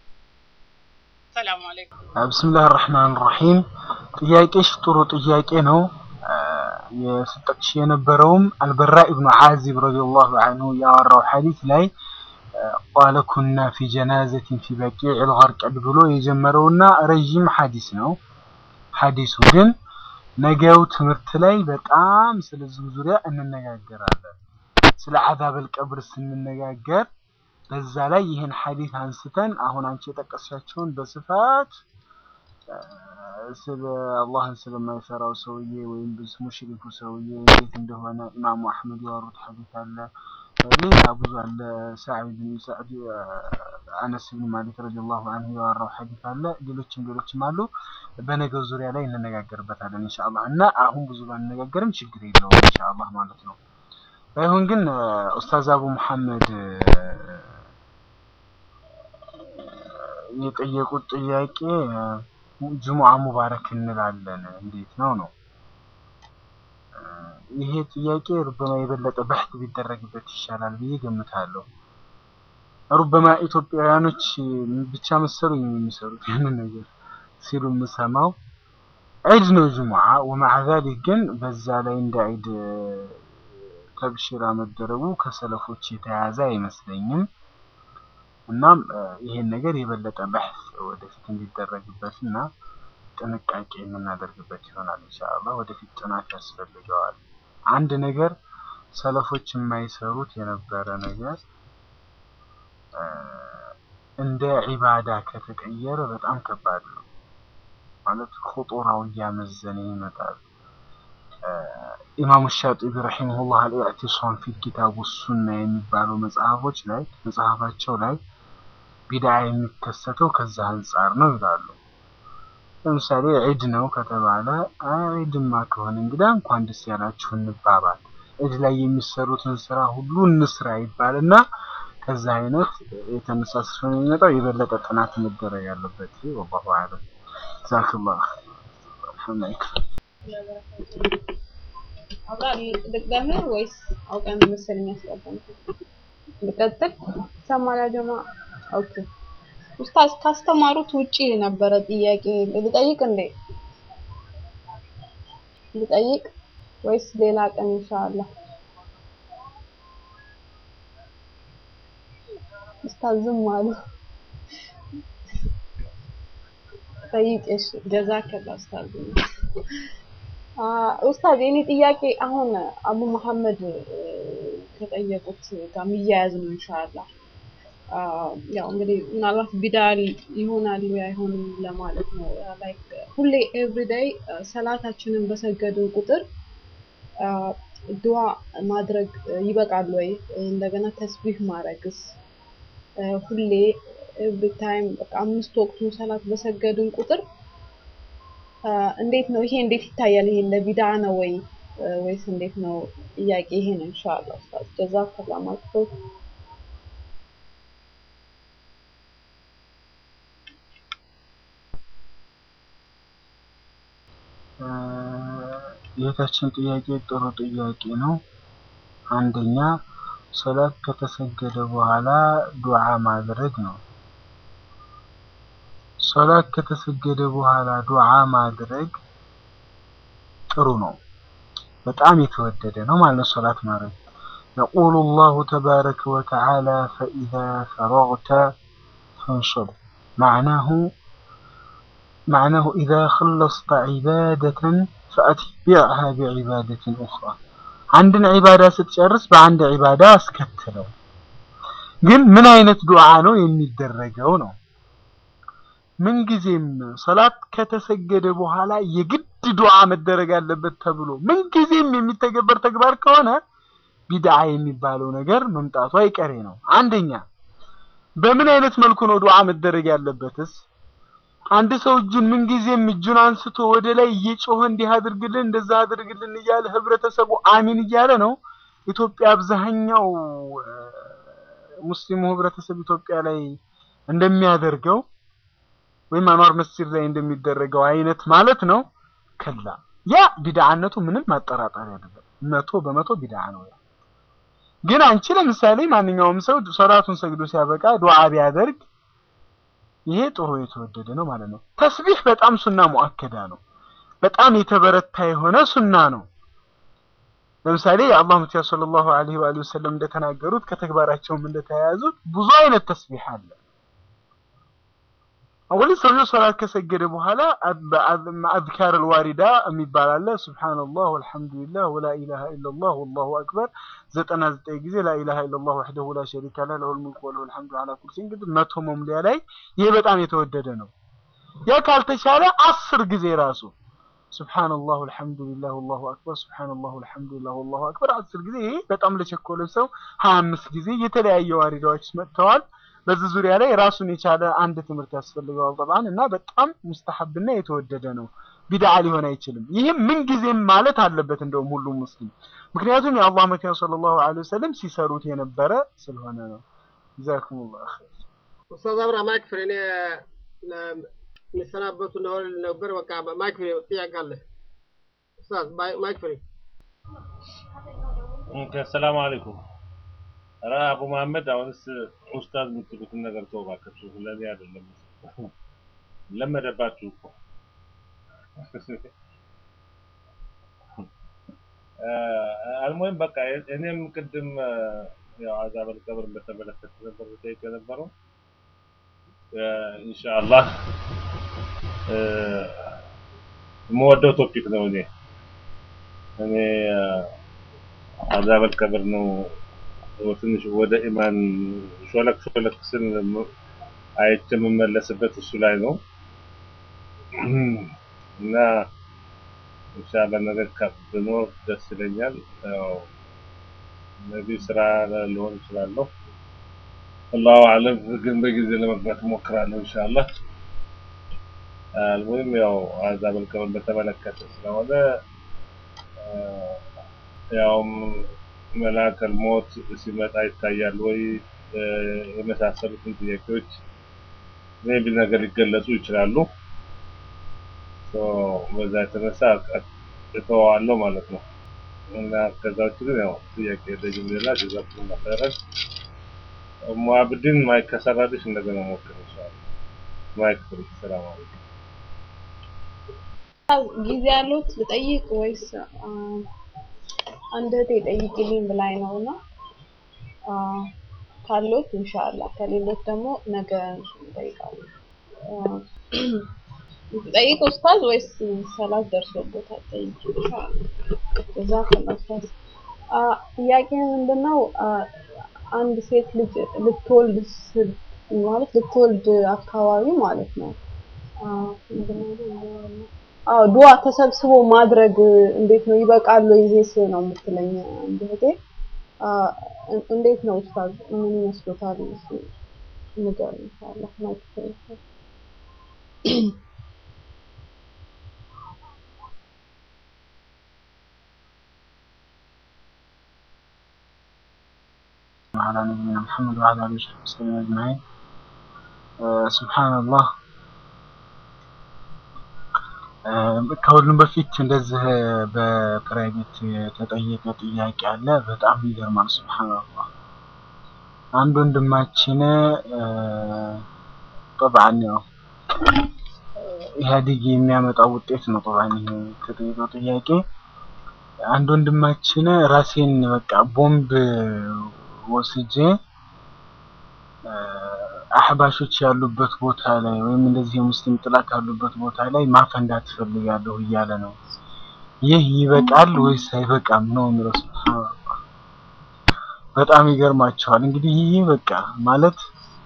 ሰላም አለይኩም። ብስምላህ ራህማን ራሂም ጥያቄሽ ጥሩ ጥያቄ ነው። የስጠቅሽ የነበረውም አልበራ ኢብኑ ዓዚብ ረዲየላሁ አንሁ ያወራው ሐዲስ ላይ ቃለ ኩና ፊ ጀናዘቲን ፊ በቂዕ ልገርቀድ ብሎ የጀመረውና ረዥም ሐዲስ ነው። ሐዲሱ ግን ነገው ትምህርት ላይ በጣም ስለዚህ ዙሪያ እንነጋገራለን። ስለ አዛበል ቀብር ስንነጋገር በዛ ላይ ይህን ሐዲስ አንስተን አሁን አንቺ የጠቀስሻቸውን በስፋት ስለ አላህን ስለማይፈራው ሰውዬ ወይም ሙሽሪኩ ሰውዬ እንዴት እንደሆነ ኢማሙ አሕመድ ያወሩት ሐዲስ አለ። ሌላ ብዙ አለ። ሳዒድ ብን ሳዕድ አነስ ብን ማሊክ ረዲየላሁ አንሁ ያወራው ሐዲስ አለ። ሌሎችም ሌሎችም አሉ። በነገው ዙሪያ ላይ እንነጋገርበታለን ኢንሻአላህ እና አሁን ብዙ ባንነጋገርም ችግር የለውም ኢንሻአላህ ማለት ነው። ባይሆን ግን ኡስታዝ አቡ መሐመድ የጠየቁት ጥያቄ ጅሙዓ ሙባረክ እንላለን እንዴት ነው ነው ይሄ ጥያቄ ሩበማ የበለጠ በሕት ቢደረግበት ይሻላል ብዬ ገምታለሁ። ሩበማ ኢትዮጵያውያኖች ብቻ መሰሉኝ የሚሰሩት ያንን ነገር ሲሉ የምሰማው ዒድ ነው ጅሙዓ ወማዓ ዛሊክ ግን በዛ ላይ እንደ ዒድ ተብሽራ መደረጉ ከሰለፎች የተያዘ አይመስለኝም። እናም ይሄን ነገር የበለጠ በሕስ ወደፊት እንዲደረግበት እና ጥንቃቄ የምናደርግበት ይሆናል ኢንሻአላህ። ወደፊት ጥናት ያስፈልገዋል። አንድ ነገር ሰለፎች የማይሰሩት የነበረ ነገር እንደ ዒባዳ ከተቀየረ በጣም ከባድ ነው ማለት ኹጡራው እያመዘነ ይመጣል። ኢማሙ ሻጢቢ ረሒመሁላህ አልኢዕቲሳም ፊ ኪታቡ ሱና የሚባለው መጽሐፎች ላይ መጽሐፋቸው ላይ ቢድዓ የሚከሰተው ከዛ አንጻር ነው ይላሉ። ለምሳሌ ዒድ ነው ከተባለ ዒድማ ከሆነ እንግዳ እንኳን ደስ ያላችሁ እንባባል፣ ዒድ ላይ የሚሰሩትን ስራ ሁሉ እንስራ ይባልና ከዛ አይነት የተነሳ ስለሆነ የሚመጣው የበለጠ ጥናት መደረግ ያለበት ወላሁ አዕለም። ጀዛክላህ አልሐምዱሊላህ አብራ ልቅደምህ ወይስ አውቀን መሰለኝ ያስቀደም ልቀጥል? ሰማላ ጀማ ኦኬ። ኡስታዝ ካስተማሩት ውጪ ነበረ ጥያቄ ልጠይቅ እንዴ? ልጠይቅ ወይስ ሌላ ቀን ኢንሻአላህ? ኡስታዝ ዝም አሉ። ጠይቅ እሺ። ጀዛከላ ኡስታዝ። ኡስታዝ የኔ ጥያቄ አሁን አቡ መሐመድ ከጠየቁት ጋር የሚያያዝ ነው ኢንሻአላህ። ያው እንግዲህ ምናልባት ቢዳል ይሆናል አይሆንም ለማለት ነው። ላይክ ሁሌ ኤቭሪዴይ ሰላታችንን በሰገድን ቁጥር ዱዓ ማድረግ ይበቃል ወይ? እንደገና ተስቢህ ማድረግስ ሁሌ ኤቭሪ ታይም በቃ አምስት ወቅቱን ሰላት በሰገድን ቁጥር እንዴት ነው ይሄ እንዴት ይታያል? ይሄ ለቢድዓ ነው ወይ ወይስ እንዴት ነው? ጥያቄ ይሄ ነው ኢንሻአላህ ኡስታዝ ጀዛከላ ማለት የታችን ጥያቄ ጥሩ ጥያቄ ነው። አንደኛ ሶላት ከተሰገደ በኋላ ዱዓ ማድረግ ነው። ሶላት ከተሰገደ በኋላ ዱዓ ማድረግ ጥሩ ነው፣ በጣም የተወደደ ነው ማለት ሶላት ማድረግ يقول الله تبارك وتعالى فإذا فرغت فانصب معناه معناه إذا خلصت عبادة فأتبعها بعبادة أخرى عندنا عبادة ستشرس بعند عبادة اسكتلو ግን ምን አይነት ዱዓ ነው የሚደረገው ነው ምንጊዜም ሰላት ከተሰገደ በኋላ የግድ ዱዓ መደረግ አለበት ተብሎ ምንጊዜም የሚተገበር ተግባር ከሆነ ቢድዓ የሚባለው ነገር መምጣቱ አይቀሬ ነው። አንደኛ በምን አይነት መልኩ ነው ዱዓ መደረግ ያለበትስ? አንድ ሰው እጁን ምንጊዜም እጁን አንስቶ ወደ ላይ እየጮኸ እንዲህ አድርግልን እንደዛ አድርግልን እያለ ህብረተሰቡ አሚን እያለ ነው። ኢትዮጵያ አብዛኛው ሙስሊሙ ህብረተሰብ ኢትዮጵያ ላይ እንደሚያደርገው ወይም አንዋር መስጂድ ላይ እንደሚደረገው አይነት ማለት ነው። ከላ ያ ቢድዓነቱ ምንም ማጠራጠር አይደለም። መቶ በመቶ ቢድዓ ነው። ያ ግን አንቺ ለምሳሌ ማንኛውም ሰው ሶላቱን ሰግዶ ሲያበቃ ዱዓ ቢያደርግ ይሄ ጥሩ የተወደደ ነው ማለት ነው። ተስቢህ በጣም ሱና ሙአከዳ ነው። በጣም የተበረታ የሆነ ሱና ነው። ለምሳሌ የአላህ መልእክተኛ ሰለላሁ ዐለይሂ ወአሊሂ ወሰለም እንደተናገሩት ከተግባራቸውም እንደተያያዙት ብዙ አይነት ተስቢህ አለ። አወል ሰውየው ሶላት ከሰገደ በኋላ አዝካር አልዋሪዳ የሚባል አለ። ሱብሃንአላህ ወልሐምዱሊላህ ወላ ኢላሃ ኢለላህ ወላሁ አክበር ዘጠና ዘጠኝ ጊዜ ላ ኢላሃ ኢለላህ ወሕደሁ ላ ሸሪከ ለህ ለሁል ሙልኩ ወለሁል ሐምዱ ዐላ ኩሊ ሸይኢን እንግዲህ መቶ መሙሊያ ላይ ይሄ በጣም የተወደደ ነው። ያ ካልተቻለ አስር ጊዜ ራሱ ሱብሃንአላህ ወልሐምዱሊላህ ወላሁ አክበር ሱብሃንአላህ ወልሐምዱሊላህ ወላሁ አክበር አስር ጊዜ ይሄ በጣም ለቸኮለ ሰው ሀያ አምስት ጊዜ የተለያየ ዋሪዳዎች መጥተዋል። በዚህ ዙሪያ ላይ ራሱን የቻለ አንድ ትምህርት ያስፈልገዋል ጠብዓን እና በጣም ሙስተሐብና የተወደደ ነው። ቢድዓ ሊሆን አይችልም። ይህም ምንጊዜም ማለት አለበት እንደውም ሁሉም ሙስሊም ምክንያቱም የአላህ መልእክተኛ ሰለላሁ ዐለይሂ ወሰለም ሲሰሩት የነበረ ስለሆነ ነው። ጀዛኩሙላህ ኸይር። ኡስታዝ አብራ ማይክ ፍሬ እኔ የሚሰናበቱ እንደሆነ ነበር። በቃ ማይክ ፍሬ ጥያቄ አለ። ኡስታዝ ማይክ ፍሬ። ኦኬ፣ ሰላም አለይኩም። ኧረ አቡ መሐመድ አሁንስ ኡስታዝ የምትሉትን ነገር ተው እባካችሁ፣ ለእኔ አይደለም። ለመደባችሁ እኮ አልሞይም በቃ እኔም ቅድም ያው አዛበል ቀብር በተመለከተ ነበር ጠይቅ የነበረው ኢንሻአላህ የምወደው ቶፒክ ነው። እኔ እኔ አዛበል ቀብር ነው ትንሽ ወደ ኢማን ሾለክ ሾለክ ስል አይቼ የምመለስበት እሱ ላይ ነው እና ኢንሻአላህ ነገር ከፍ ብኖር ደስ ይለኛል። ያው ነቢይ ስራ ልሆን እችላለሁ። አላሁ አለም ግን በጊዜ ለመግባት እሞክራለሁ ኢንሻአላህ። አልሙሂም ያው አዛበል ቀብር በተመለከተ ስለሆነ ያውም መላከል ሞት ሲመጣ ይታያል ወይ የመሳሰሉትን ጥያቄዎች ሜቢ ነገር ሊገለጹ ይችላሉ። በዛ የተነሳ እተወዋለሁ ማለት ነው እና ከዛ ውጭ ግን ያው ጥያቄ የለኝም ሌላ ጀዛኩም ኸይረን። ሙአብድን ማይክ ከሰራልሽ እንደገና ሞክር ይችላል። ማይክ ፍሪ ሰላም አለይኩም። ጊዜ ያሉት ልጠይቅ ወይስ አንድ እህቴ ጠይቂልኝ ብላኝ ነው እና ካሉት ኢንሻአላህ ከሌሎች ደግሞ ነገ እንጠይቃለን። ጠይቅ ኡስታዝ ወይስ ሰላት ደርሶበታል? ጠይቅ ኢንሻአላህ። ጀዛከላህ ኡስታዝ። ጥያቄ ምንድነው? አንድ ሴት ልጅ ልትወልድ ማለት ልትወልድ አካባቢ ማለት ነው አዎ ዱዓ ተሰብስቦ ማድረግ እንዴት ነው ይበቃል ወይ ይሄስ ነው የምትለኝ አንድ እህቴ እንዴት ነው ኡስታዝ ምን ይመስሎታል እሱ ነገር ኢንሻአላህ ማይክ وعلى نبينا محمد وعلى آله وصحبه وسلم أجمعين سبحان الله ከሁሉም በፊት እንደዚህ በፕራይቬት የተጠየቀ ጥያቄ አለ። በጣም ይገርማል። ሱብሃንአላህ አንድ ወንድማችን ጠብዓን ያው ኢህአዴግ የሚያመጣው ውጤት ነው። ጠብዓን ይሄ የተጠየቀው ጥያቄ አንድ ወንድማችን ራሴን በቃ ቦምብ ወስጄ አህባሾች ያሉበት ቦታ ላይ ወይም እንደዚህ የሙስሊም ጥላት ያሉበት ቦታ ላይ ማፈንዳት ትፈልጋለሁ እያለ ነው። ይህ ይበቃል ወይስ አይበቃም ነው የሚለው። ሱብሃንአላህ በጣም ይገርማቸዋል። እንግዲህ ይህ በቃ ማለት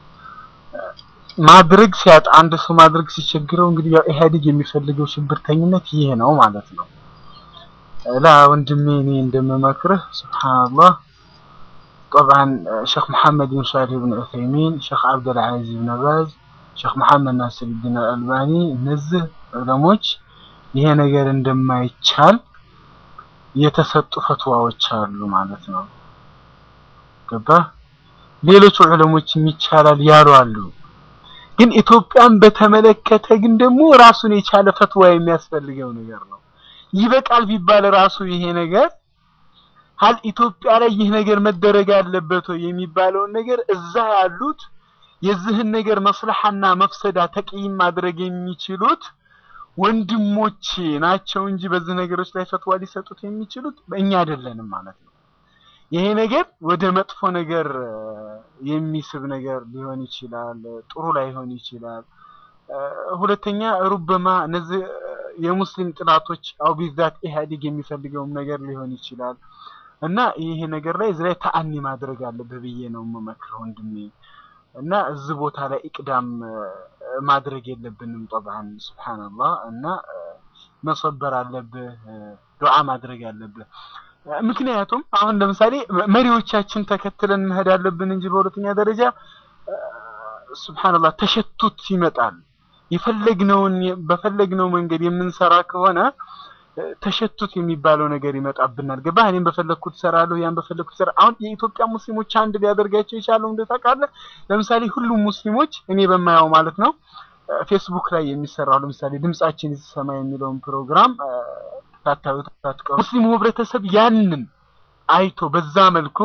ማድረግ ሲያጣ አንድ ሰው ማድረግ ሲቸግረው እንግዲህ ያው ኢህአዴግ የሚፈልገው ሽብርተኝነት ይህ ነው ማለት ነው። ላ ወንድሜ እኔ እንደምመክርህ ሱብሃንአላህ طبعا شيخ محمد بن صالح بن عثيمين شيخ عبد العزيز بن باز شيخ محمد ناصر الدين الألباني እነዚህ ዑለሞች ይሄ ነገር እንደማይቻል የተሰጡ ፈትዋዎች አሉ ማለት ነው። ገባ? ሌሎች ዑለሞችም ይቻላል ያሉ አሉ። ግን ኢትዮጵያን በተመለከተ ግን ደግሞ ራሱን የቻለ ፈትዋ የሚያስፈልገው ነገር ነው። ይበቃል ቢባል ራሱ ይሄ ነገር ሀል ኢትዮጵያ ላይ ይህ ነገር መደረግ አለበት ወይ የሚባለውን ነገር እዛ ያሉት የዚህን ነገር መስለሐና መፍሰዳ ተቅይም ማድረግ የሚችሉት ወንድሞች ናቸው እንጂ በዚህ ነገሮች ላይ ፈትዋ ሊሰጡት የሚችሉት እኛ አይደለንም ማለት ነው። ይሄ ነገር ወደ መጥፎ ነገር የሚስብ ነገር ሊሆን ይችላል፣ ጥሩ ላይሆን ይችላል። ሁለተኛ ሩበማ እነዚህ የሙስሊም ጥላቶች አው ቢዛት ኢህአዴግ የሚፈልገውም ነገር ሊሆን ይችላል። እና ይሄ ነገር ላይ እዚህ ላይ ተአኒ ማድረግ አለብህ ብዬ ነው የምመክረው ወንድሜ። እና እዚህ ቦታ ላይ ኢቅዳም ማድረግ የለብንም ጠብዓን ሱብሃንአላህ። እና መሰበር አለብህ፣ ዱዓ ማድረግ አለብህ። ምክንያቱም አሁን ለምሳሌ መሪዎቻችን ተከትለን መሄድ አለብን እንጂ በሁለተኛ ደረጃ ሱብሃንአላህ ተሸቱት ይመጣል። የፈለግነውን በፈለግነው መንገድ የምንሰራ ከሆነ ተሸቱት የሚባለው ነገር ይመጣብናል። ገባህ? እኔም በፈለግኩት እሰራለሁ፣ ያን በፈለግኩት እሰራ። አሁን የኢትዮጵያ ሙስሊሞች አንድ ሊያደርጋቸው የቻለው እንደ ታውቃለህ፣ ለምሳሌ ሁሉም ሙስሊሞች እኔ በማየው ማለት ነው ፌስቡክ ላይ የሚሰራው ለምሳሌ ድምጻችን ይሰማ የሚለውን ፕሮግራም ታታዩት ታጥቀው ሙስሊሙ ህብረተሰብ ያንን አይቶ በዛ መልኩ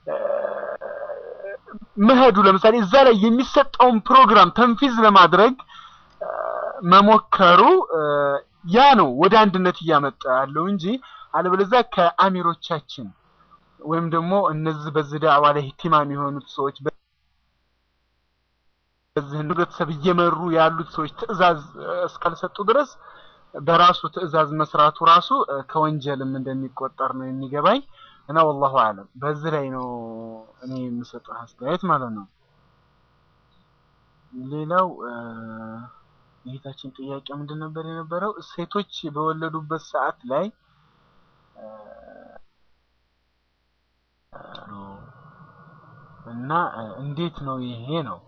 መሄዱ ለምሳሌ እዛ ላይ የሚሰጠውን ፕሮግራም ተንፊዝ ለማድረግ መሞከሩ ያ ነው ወደ አንድነት እያመጣ ያለው እንጂ አለበለዚያ ከአሚሮቻችን ወይም ደግሞ እነዚህ በዚህ ዳዕዋ ላይ ኢህቲማም የሆኑት ሰዎች እዚህን ህብረተሰብ እየመሩ ያሉት ሰዎች ትዕዛዝ እ፣ እስካልሰጡ ድረስ በራሱ ትዕዛዝ መስራቱ ራሱ እ፣ ከወንጀልም እንደሚቆጠር ነው የሚገባኝ እና ወላሁ አለም በዚህ ላይ ነው እኔ የምሰጠው አስተያየት ማለት ነው። ሌላው እ፣ የእህታችን ጥያቄ ምንድን ነበር የነበረው? ሴቶች በወለዱበት ሰዓት ላይ እ፣ እና እ፣ እንዴት ነው ይሄ ነው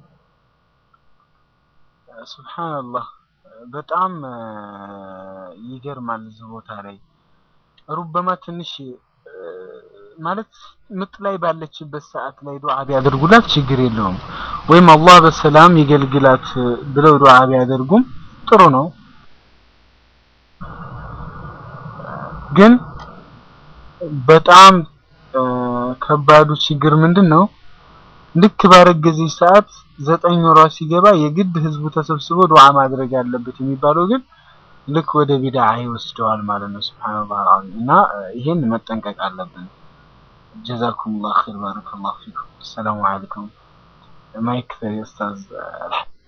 ሱብሃንአላህ በጣም እ፣ ይገርማል። እዚህ ቦታ ላይ ሩበማ ትንሽ እ፣ ማለት ምጥ ላይ ባለችበት ሰዓት ላይ ዱዓ ቢያደርጉላት ችግር የለውም። ወይም አላህ በሰላም ይገልግላት ብለው ዱዓ ቢያደርጉም ጥሩ ነው። ግን በጣም እ፣ ከባዱ ችግር ምንድን ነው? ልክ ባረገዘች ሰዓት ዘጠኝ ወሯ ሲገባ የግድ ህዝቡ ተሰብስቦ ዱዓ ማድረግ አለበት የሚባለው ግን ልክ ወደ ቢድዓ ይወስደዋል ማለት ነው። ሱብሃንአላህ አልዓዚም እና እ፣ ይሄን መጠንቀቅ አለብን። ጀዛኩሙላህ ኸይር ባረከላሁ ፊኩም። ሰላሙ አለይኩም ማይክ ኡስታዝ